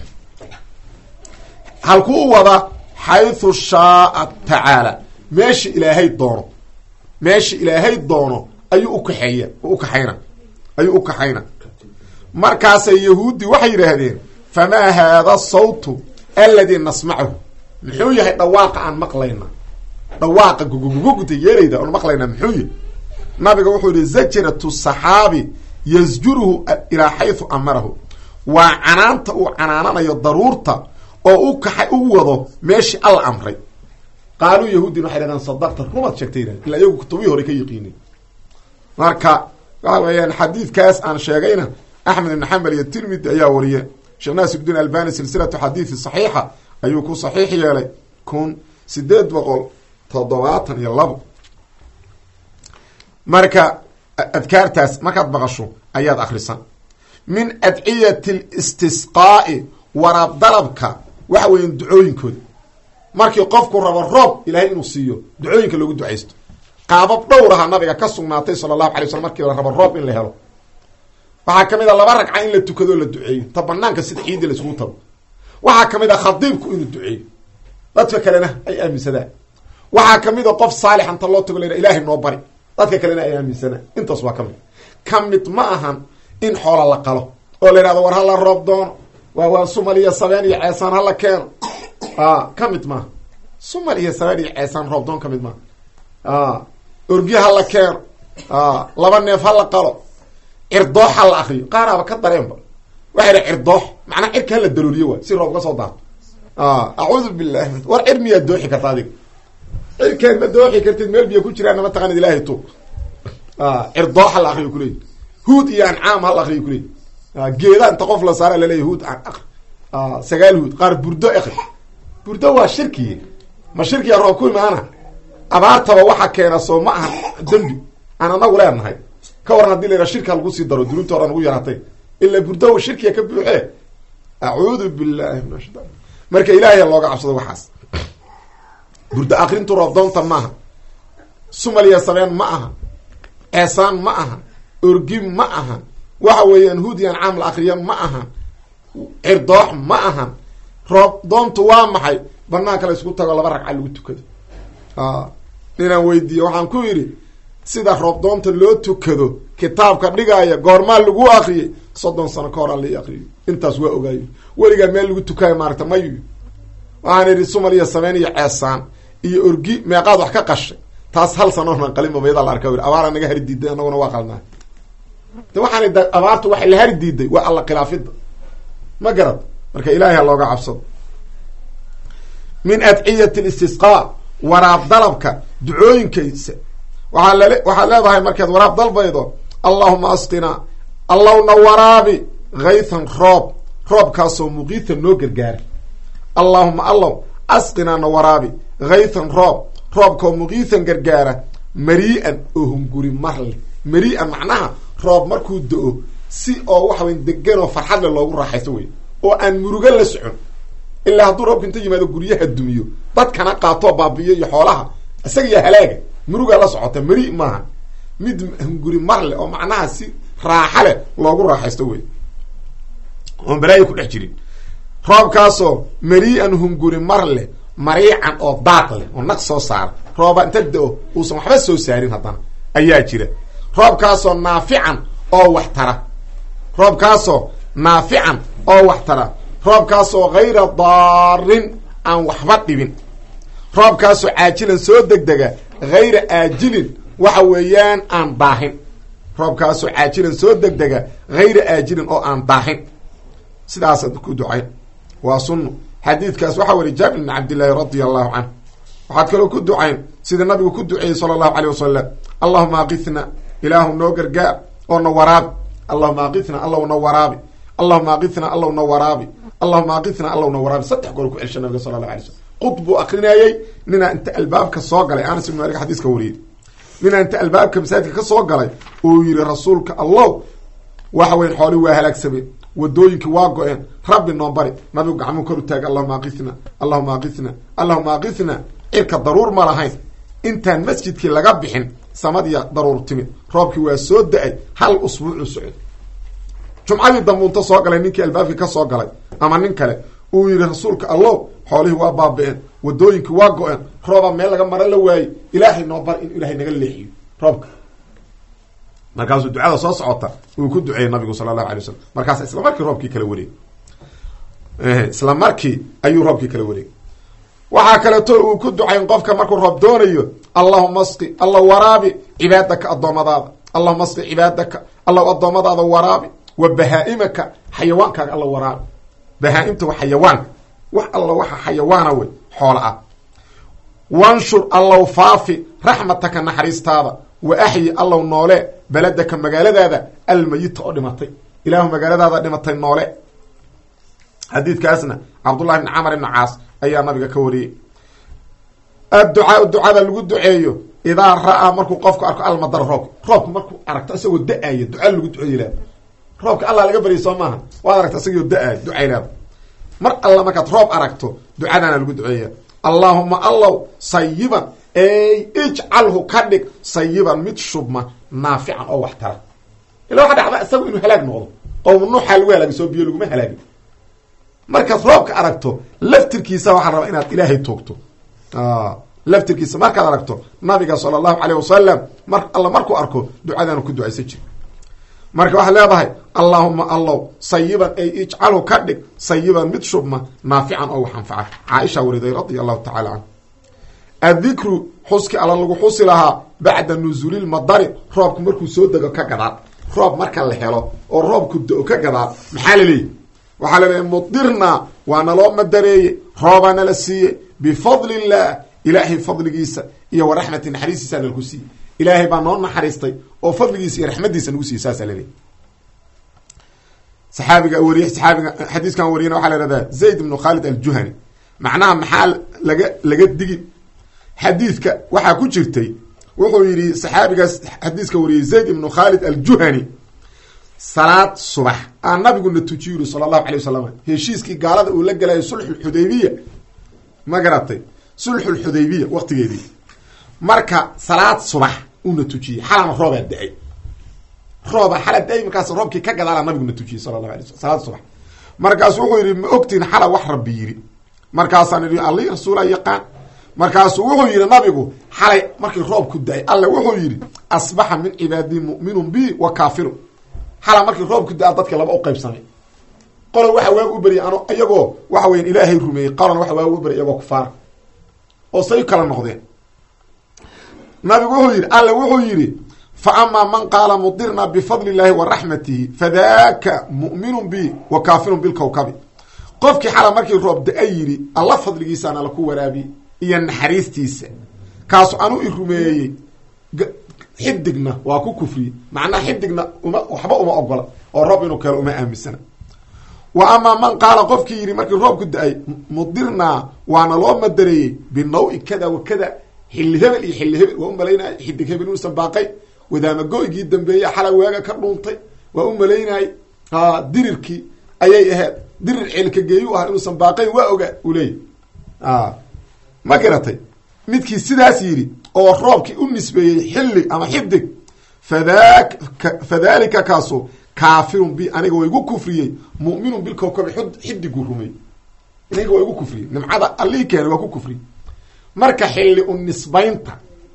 halkuu wada xaythu shaaa tacaala meesha ilaahay doono meesha ilaahay doono ayuu ukaxeeya ukaxayna ayuu u kaxayna markaasay yahuudi waxay yidhaahdeen famaa haada sawtu aladi nasmacahu muxuu yahay dhawaaqa aan maqlayna dhawaaqa gugugugugta yeerayda oon maqlayna muxuu yahay nabiga wuxuu yihi zajratu saxaabi yasjuruhu ilaa xaysu amarahu waa canaanta uu canaananayo daruurta oo u kaxa u wado meeshii alla amray qaaluu yahuudin waxay dhahdeen sadaqta rumaad sheegtay yidhahden illa iyagu kutubihii hore ka yiqiinin marka waxa weeyaan xadiidkaas aan sheegayna axmed ibn xambal iyo tirmidi ayaa wariye sheekh naasirudiin albani silsilatu xadiidi saxiixa ayuu ku saxiix yeelay kun sideed boqol toddobaatan iyo labo marka adkaartaas markaad maqasho ayaad akrisan min adciyati listisqaa'i waraab dalabka waxa weeyan ducooyinkooda markii qofku rabo roob ilaahay inuu siiyo ducooyinka loogu ducaysto qaabab dhowraha nabiga ka sugnaatay sala allahu alay slam markii la rabo roob in la helo waxaa kamid a laba ragca in la tukadoo la duceeyo ta banaanka sida ciidii laisugu tago waxaa kamid a khadiibku inuu duceeyo dadka kalena ay aaminsadaan waxaa kamid a qof saalix anta loo tago la ilaahay noo bari dadka kalena ay aaminsanaan intaas waa kamid ka mid ma ahan in xoola la qalo oo la yidhahdo war hala roob doono waa waa sumal iyo sabeen iyo ceesaan hala keeno ka mid maaha sumal iyo sabeen iyo ceesaan roob doon ka mid maaha orgi hala keeno laba neef hala qalo cirdoox ha la akriyo qaaraaba ka dareenba waxay dha cirdoox macnaa cirka hala darooliyo waay si roob ka soo daato acuudu billahi war cir miyaad dooxi karta adiga cirkeed ma dooxi kartid meel biyo ku jiraana ma taqaanid ilaahay tuug cirdoox hal akriyo kuleeyi huud iyo ancaam hal akriyo kuleeyi geeda inta qof la saara laleeyahy huud akri sagaal huud qaar burdo akri burdo waa shirki ma shirkiya roob ku imaana abaartaba waxa keena soo ma aha dembi aan anagu leenahay ka waran hadii la yidhaha shirka lagu sii daro dunuubta horan ugu yaratay ila burdo shirkiya ka buuxee acuudu billahi min ashaitan marka ilaahay looga cabsado waxaas burdo akrintu roobdoonta maaha sumaliya sabeen ma aha ceesaan ma aha orgi ma aha waxa weeyaan huudiyan caam la akriya ma aha cirdoox ma aha roob doontu waa maxay banaanka la isku tago laba ragca lagu tukado ninaan weydiiye waxaan ku yidhi sida roob doonta loo tukado kitaabka dhigaaya goormaa lagu akriyay soddon sano ka horaa lai akriyo intaas waa ogaayo weligaa meel lagu tukaayo maarata mayu waxaan idhi sumaliya sameyn iyo ceesaan iyo orgi meeqaad wax ka qashay taas hal sanoona qalinba mayada la arka abaara naga hari diiday anaguna waa qalnaa de waxaan da abaartu waxay la hari diiday waa alla khilaafida ma garad marka ilaahay ha looga cabsado min adciyati listisqaa waraab dalabka ducooyinkaysa waaa lale waxaad leedahay markaad waraab dalbaydo allahuma asqinaa allowna waraabi haythan roob roobkaasoo muqiitan noo gargaara allahuma allow asqinaa na waraabi haythan roob roobkao muqiitan gargaara marii-an oo hunguri marle marii-an macnaha roob markuu da-o si oo waxa wey deganoo farxadle loogu raaxaysto wey oo aan murugo la socon ilaa hadduu roobka inta yimaado guryaha dumiyo dadkana qaatoo baabiyo iyo xoolaha isaga iyo halaaga murugaa la socota mari maaha mid hunguri marle oo macnaha si raaxa leh loogu raaxaysto wey oon balaayo ku dhex jirin roobkaasoo marii-an hunguri marle mariican oo daaq leh oo naq soo saara rooba inta da-o uusan waxba soo saarin haddana ayaa jira roobkaasoo naafican oo wax tara roobkaasoo naafican oo wax tara roobkaasoo hayra daarin aan waxba dhibin roobkaasoo caajilan soo degdega hayra aajilin waxa weeyaan aan daahin roobkaasoo caajilan soo degdega hayra aajilin oo aan daahin sidaasaad ku ducayn waa sunno xadiidkaas waxaa weri jaabir bn cabdillaahi radia allahu canhu waxaad kaloo ku ducayn sida nabigu ku duceeyey sala allahu aleyh wasalam allahuma aqitna ilaahu noo gargaar oo na waraabi allahuma aqitna allow na waraabi allahuma aqitna allow na waraabi allahuma aqitna allow na waraabi saddex goor ku celsha nabiga sala allahu alay slam qud buu akrinayey ninaa inta albaabka soo galay anas ibn malik xadiiska wariyey ninaa inta albaabka masaajidka ka soo galay uu yihi rasuulka allow waxa weyn xoolii waa halaagsameen wadooyinkii waa go-een rabbi noo bari nabigu gacmuu kor u taagay allahuma aqitna allahuma aqitna allahuma aqitna cirka daruur ma lahayn intaan masjidkii laga bixin samadiya daruur timid roobkii waa soo da-ay hal usbuucu socod jumcadii dambuunta soo galay ninkii albaabkii ka soo galay ama nin kale uu yihi rasuulka allow xoolihii waa baabi-een wadooyinkii waa go-een rooba meel laga maro la waayey ilaahay noo bar in ilaahay naga leexiyo roobka markaasuu ducada soo socota uu ku duceeyey nabigu sala allahu alay wasalam markaas isla markii roobkii kala wareeg isla markii ayuu roobkii kala wareegay waxaa kaleeto uu ku ducayn qofka markuu roob doonayo allahuma asqi alla waraabi cibaadaka addoommadaada allahuma asqi cibaadaka allaw addoommadaada waraabi wa bahaa-imaka xayawaankaaga alla waraabi bahaa-imta waa xayawaanka wax alla waxa xayawaana wey xoola ah wanshur allow faafi raxmataka naxariistaada wa axyi allow noole beledaka magaaladaada almayita oo dhimatay ilaahu magaaladaada dhimatay noole xadiidkaasna cabdullahi bn camar ibn caas ayaa nabiga ka wariyey adducaa ducada lagu duceeyo idaa ra-aa markuu qofku arko almadar roobka roobka markuu aragto isagoo da-ayo duca lagu duceeyo leeda roobka allah laga baryay soo maaha waad aragta isagoo da-ayo ducay leeda mar alla markaad roob aragto ducadaana lagu duceeya allaahuma allow sayiban ey ijcalhu ka dhig sayiban mid shubma naafican oo wax tara ila waxa dhacda isagu inuu halaag noqdo qowm nuuxaa lagu halaagay soo biyo laguma halaagin markaad roobka aragto laftirkiisa waxaa rabaa inaad ilaahay toogto laftirkiisa markaad aragto nabiga sala allahu caleyh wasalam mar alla markuu arko ducadaanu ku ducaysan jiri marka waxaad leedahay allaahuma allow sayiban ay ijcalhu ka dhig sayiban mid shubma naafican oo wax anfaca caaisha wariday radia allahu tacala canhu addikru xuski alla lagu xusi lahaa bacda nusuulilmadari roobku markuu soo dego ka gadaal roob marka la helo oo roobku da-o ka gadaal maxaa laleeyahy waxaa laleeyahy mudirnaa waa naloo madareeye roobaa nala siiyey bifadli illaah ilaahay fadligiisa iyo wa raxmati naxariistiisa nalku siiye ilaahay baa noo naxariistay oo fadligiisa iyo raxmadiisa nagu siiye saasaa laleeyahy saxaabiga wariy saxaabiga xadiiskan wariyana waxaa la ihahdaa zayd ibnu khaalid aljuhani macnaha maxaa laga laga digi xadiidka waxaa ku jirtay wuxuu yidhi saxaabigaas xadiiska wariyey zayd ibnu khaalid aljuhani salaad subax aa nabiguna tujiy yiri sala allahu alay wasalam heshiiskii gaalada uu la gelayo sulxulxudaybiya ma garatay sulxulxudaybiya waqtigeedii marka salaad subax uuna tujiyey xalana roobaa da-ay rooba xala da-ay markaas roobkii ka gadaala nabiguna tujiyey sala allahu alay sl salaad subax markaasu wuxuu yidhi ma ogtiin xala wax rabbi yidhi markaasaan idhi alli rasuula yaqaan markaasuu wuxuu yidhi nabigu xalay markii roobku da-ay alle wuxuu yidhi asbaxa min cibaadii mu'minun bi wa kaafiru xala markii roobku da-a dadka laba u qaybsamay qola waxa waaga u beryay ano iyagoo waxa weyan ilaahay rumeeyey qolan waxa waaga u beryay iyagoo kufaara oo say kala noqdeen nabigu wuxuu yidhi alle wuxuu yidhi fa amaa man qaala mudirna bifadli illaahi wa raxmatihi fadaka mu'minun bi wa kaafirun bilkowkabi qofkii xala markii roob da-a yidhi alla fadligiisaana laku waraabiye iyo naxariistiisa kaasu anu i rumeeyey xidigna waa ku kufriye macnaha xidigna uma waxba uma ogola oo roob inuu keelo uma aaminsana wa amaa man qaala qofkii yidhi markii roobku da-ay mudirnaa waana loo madareeyey binaw-i kada wa kada xilli hebel iyo xilli hebel waa u malaynaya xidig hebel inuusan baaqay wadaamago-ygii dambeeye xala waaga ka dhuuntay waa u malaynay dirirkii ayay ahayd dirir ceelka geeyu ah inuusan baaqayn waa ogaa uu leeyay ma garatay midkii sidaas yidhi oo roobkii u nisbeeyey xilli ama xidig fadaka fadalika kaasu kaafirun bi aniga waa igu kufriyey mu'minun bilkowkabi xidiguu rumey aniga waa igu kufriyey nimcada allii keena waa ku kufriyey marka xilli u nisbaynta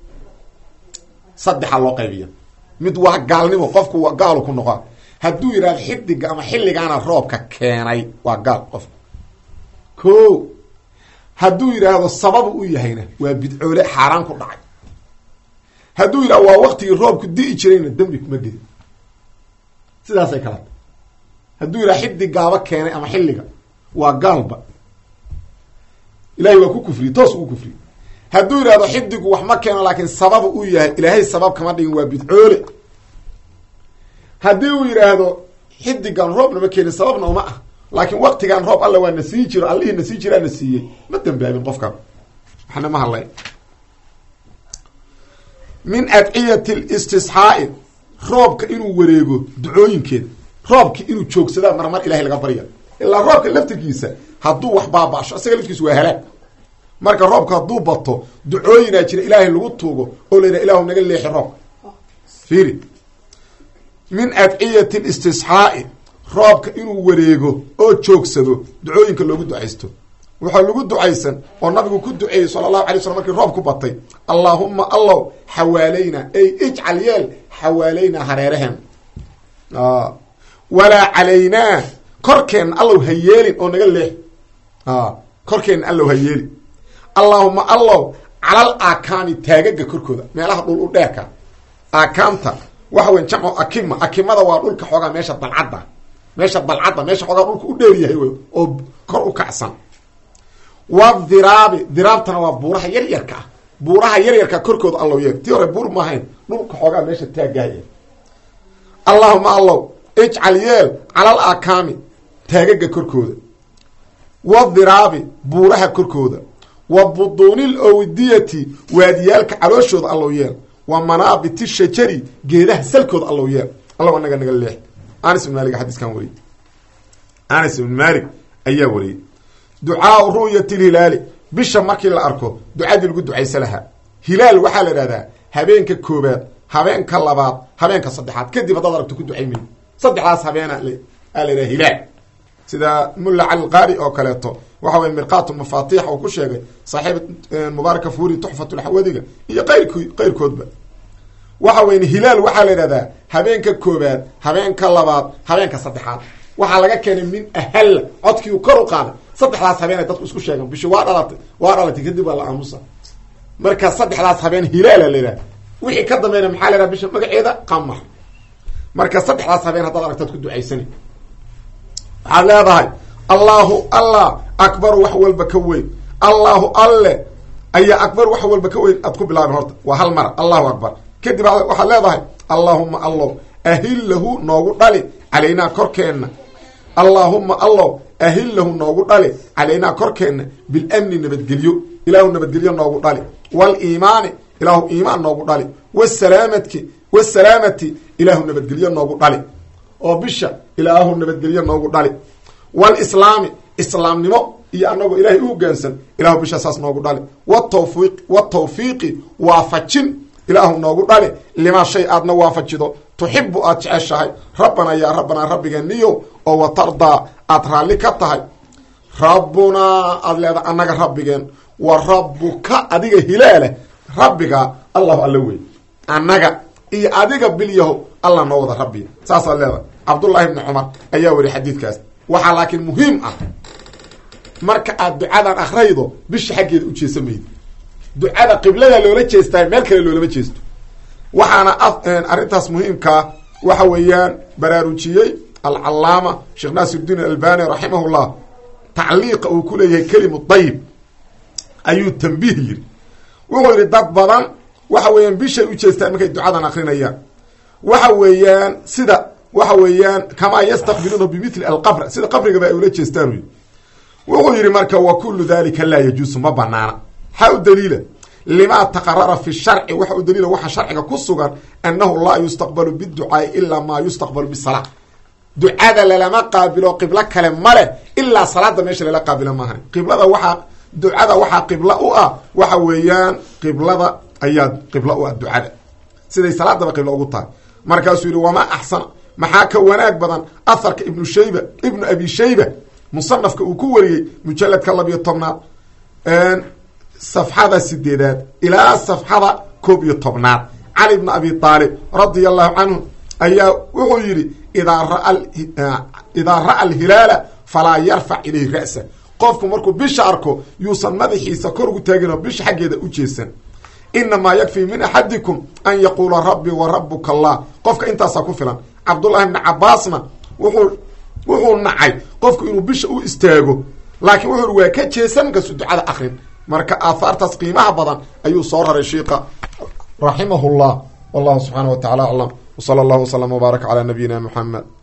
saddexa loo qaybiya mid waa gaalnimo qofku waa gaalu ku noqoa hadduu yidhahdo xidiga ama xilligaana roobka keenay waa gaal qofku ko hadduu yidhaahdo sababu u yahayna waa bidcoole xaaraan ku dhacay hadduu yidhahdo waa waktigii roobku di'i jirayna dembi kuma gedin sidaasay kala ta hadduu yidhahdo xidigaaba keenay ama xilliga waa gaalba ilahay waa ku kufriyey toos ugu kufriyey hadduu yidhahdo xidigu wax ma keeno laakiin sababu u yahay ilaahay sabab kama dhigin waa bidcoole haddii uu yidhaahdo xidigan roobna ma keenin sababna uma ah laakiin waktigan roob alla waa na sii jiro allihii na sii jiraa na siiyey ma dambaabin qofkan waxna ma hadlay min adciyati listisxaa'i roobka inuu wareego ducooyinkeeda roobki inuu joogsadaa marmar ilahay laga barya ilaa roobka laftirkiisa hadduu wax baaba'sho isaga laftigiisa waa halaag marka roobka hadduu bato ducooyinaa jira ilaahay lagu tuugo oo la yidhaha ilahu naga leexi roobka fiiri min adciyati listisxaa'i roobka inuu wareego oo joogsado ducooyinka loogu ducaysto waxaa lagu ducaysan oo nabigu ku duceeyey sala allahu alay slam markii roob ku batay allaahuma allow xawaalayna ey ijcal yeel xawaalayna hareeraheen walaa calaynaa korkeenna allow ha yeelin oo naga leex korkeenna allow ha yeelin allaahuma allow calal aakaami taagaga korkooda meelaha dhul u dheerka aakaamta waxa weyn jamcu akima akimada waa dhulka xoogaa meesha dalcadda meesha dalcadda meesha xoogaa dhulka u dheer yahay wey oo kor u kacsan wa diraabi diraabtana waa buuraha yaryarka ah buuraha yaryarka korkooda allow yeel tii hore buur maahayn dhulka xoogaa meesha taagaaya allahuma allow ijcal yeel calal akaami taagaga korkooda wa diraabi buuraha korkooda wa buduunil owdiyati waadiyaalka calooshooda allow yeel wa manaabiti shajari geedaha salkooda allow yeel allow anaga naga leex anas ibn malig xadiiskan wariyey anas ibn malig ayaa wariyey ducaau ru'yati lhilaali bisha markii la arko ducadii lagu ducaysa lahaa hilaal waxaa la idhahdaa habeenka koobaad habeenka labaad habeenka saddexaad kadib haddaad aragto ku ducay mayd saddexdaas habeena aa la yidhaha hilaal sida mulla cali qaari oo kaleeto waxa weye mirqaat mafaatix uu ku sheegay saaxiib mubaaraka fuuri tuxfatulxawadiga iyo qayrk qayrkoodba waxa weyn hilaal waxaa la idhahdaa habeenka koobaad habeenka labaad habeenka saddexaad waxaa laga keenay min ahalla codkii uu kor u qaaday saddexdaas habeenay dadku isku sheegan bishi waa dhalatay waa dhalatay kadib waa la aamusa marka saddexdaas habeen hilaala la yidhaha wixii ka dambeeyna maxaa la yhaha bisha magaceeda qamar marka saddexdaas habeen haddaad aragtaad ku ducaysani waxaad leedahay allahu allah akbaru wax walba ka weyn allahu alle ayaa akbar wax walba ka weyn aad ku bilaabin horta waa hal mar allahu akbar kadib waxaad leedahay allaahuma allow ahillahu noogu dhali calaynaa korkeenna allaahuma allow ahillahu noogu dhali calaynaa korkeenna bilamni nabadgelyo ilaahu nabadgelyo noogu dhali waliimaani ilaahu iimaan noogu dhali wasalaamati wasalaamati ilaahu nabadgelyo noogu dhali oo bisha ilaahu nabadgelyo noogu dhali walislaami islaamnimo iyo anagoo ilaahay u hogaansan ilahu bisha saas noogu dhali watawfiiq watawfiiqi waafajin ilaahu noogu dhali limaa shay aadna waafajido tuxibu aad jeceshahay rabbanaa yaa rabbanaa rabbigeeniyo oo watardaa aad raalli ka tahay rabbunaa aad leedahay annaga rabbigeen wa rabbuka adiga hilaala rabbiga allahu alla wey annaga iyo adiga bilyahow allah noo wada rabbiya saasaad leedahay cabdullaahi bni cumar ayaa wari xadiidkaas waxaa laakiin muhiim ah marka aad ducadan akraydo bisha xaggeeda u jeesa maydo ducada qiblada loola jeestaa meel kale loolama jeesto waxaana arrintaas muhiimkaa waxa weeyaan baraarujiyey alcalaama sheekh naasiruddiin albani raximahullah tacliiqa uu ku leeyahay kelimu dayib ayuu tambiih yiri wuxuu yidhi dad badan waxa weeyaan bishay u jeestaan markay ducadan akrinayaan waxa weeyaan sida waxa weeyaan kamaa yastaqbiluuna bimithli alqabr sida qabrigaba ay ula jeestaan wy wuxuu yidhi marka wa kullu dalika laa yajuusu ma banaana maxaa u daliila limaa taqarara fi sharci waxa u daliila waxa sharciga ku sugan annahu laa yustaqbalu biducaai ilaa maa yustaqbalu bisalaa ducada lalama qaabilo qiblo kale male ilaa salaada meesha lala qaabilo maahan qiblada waxaa ducada waxaa qiblo u ah waxa weeyaan qiblada ayaa qiblo u ah ducada siday salaadaba qiblo ugu tahay markaasuu yihi wamaa axsana maxaa ka wanaag badan aharka ibnu shayba ibnu abi shayba musanafka uu ku wariyey mujaladka labiyo tobnaad safxada sideedaad ilaa safxada koob iyo tobnaad cali bni abi aalib radia allahu canhu ayaa wuxuu yidhi idaa raa idaa ra'a alhilaala falaa yarfac ilayhi ra'sa qofku markuu bisha arko yuusan madaxiisa kor ugu taagin oo bisha xaggeeda u jeesan inamaa yakfii min axadikum an yaquula rabbi wa rabuka allah qofka intaasaa ku filan cabdullahi bni cabaasna wuxuu wuxuu nacay qofku inuu bisha u istaago laakiin wuxuu waa ka jeesan markaasu ducada akrin marka aahaartaas qiimaha badan ayuu soo raray shiika raximah llah wallahu subxaana wa tacala aclam wsala allahu wslama wbaaraka calaa nabiyina muxamed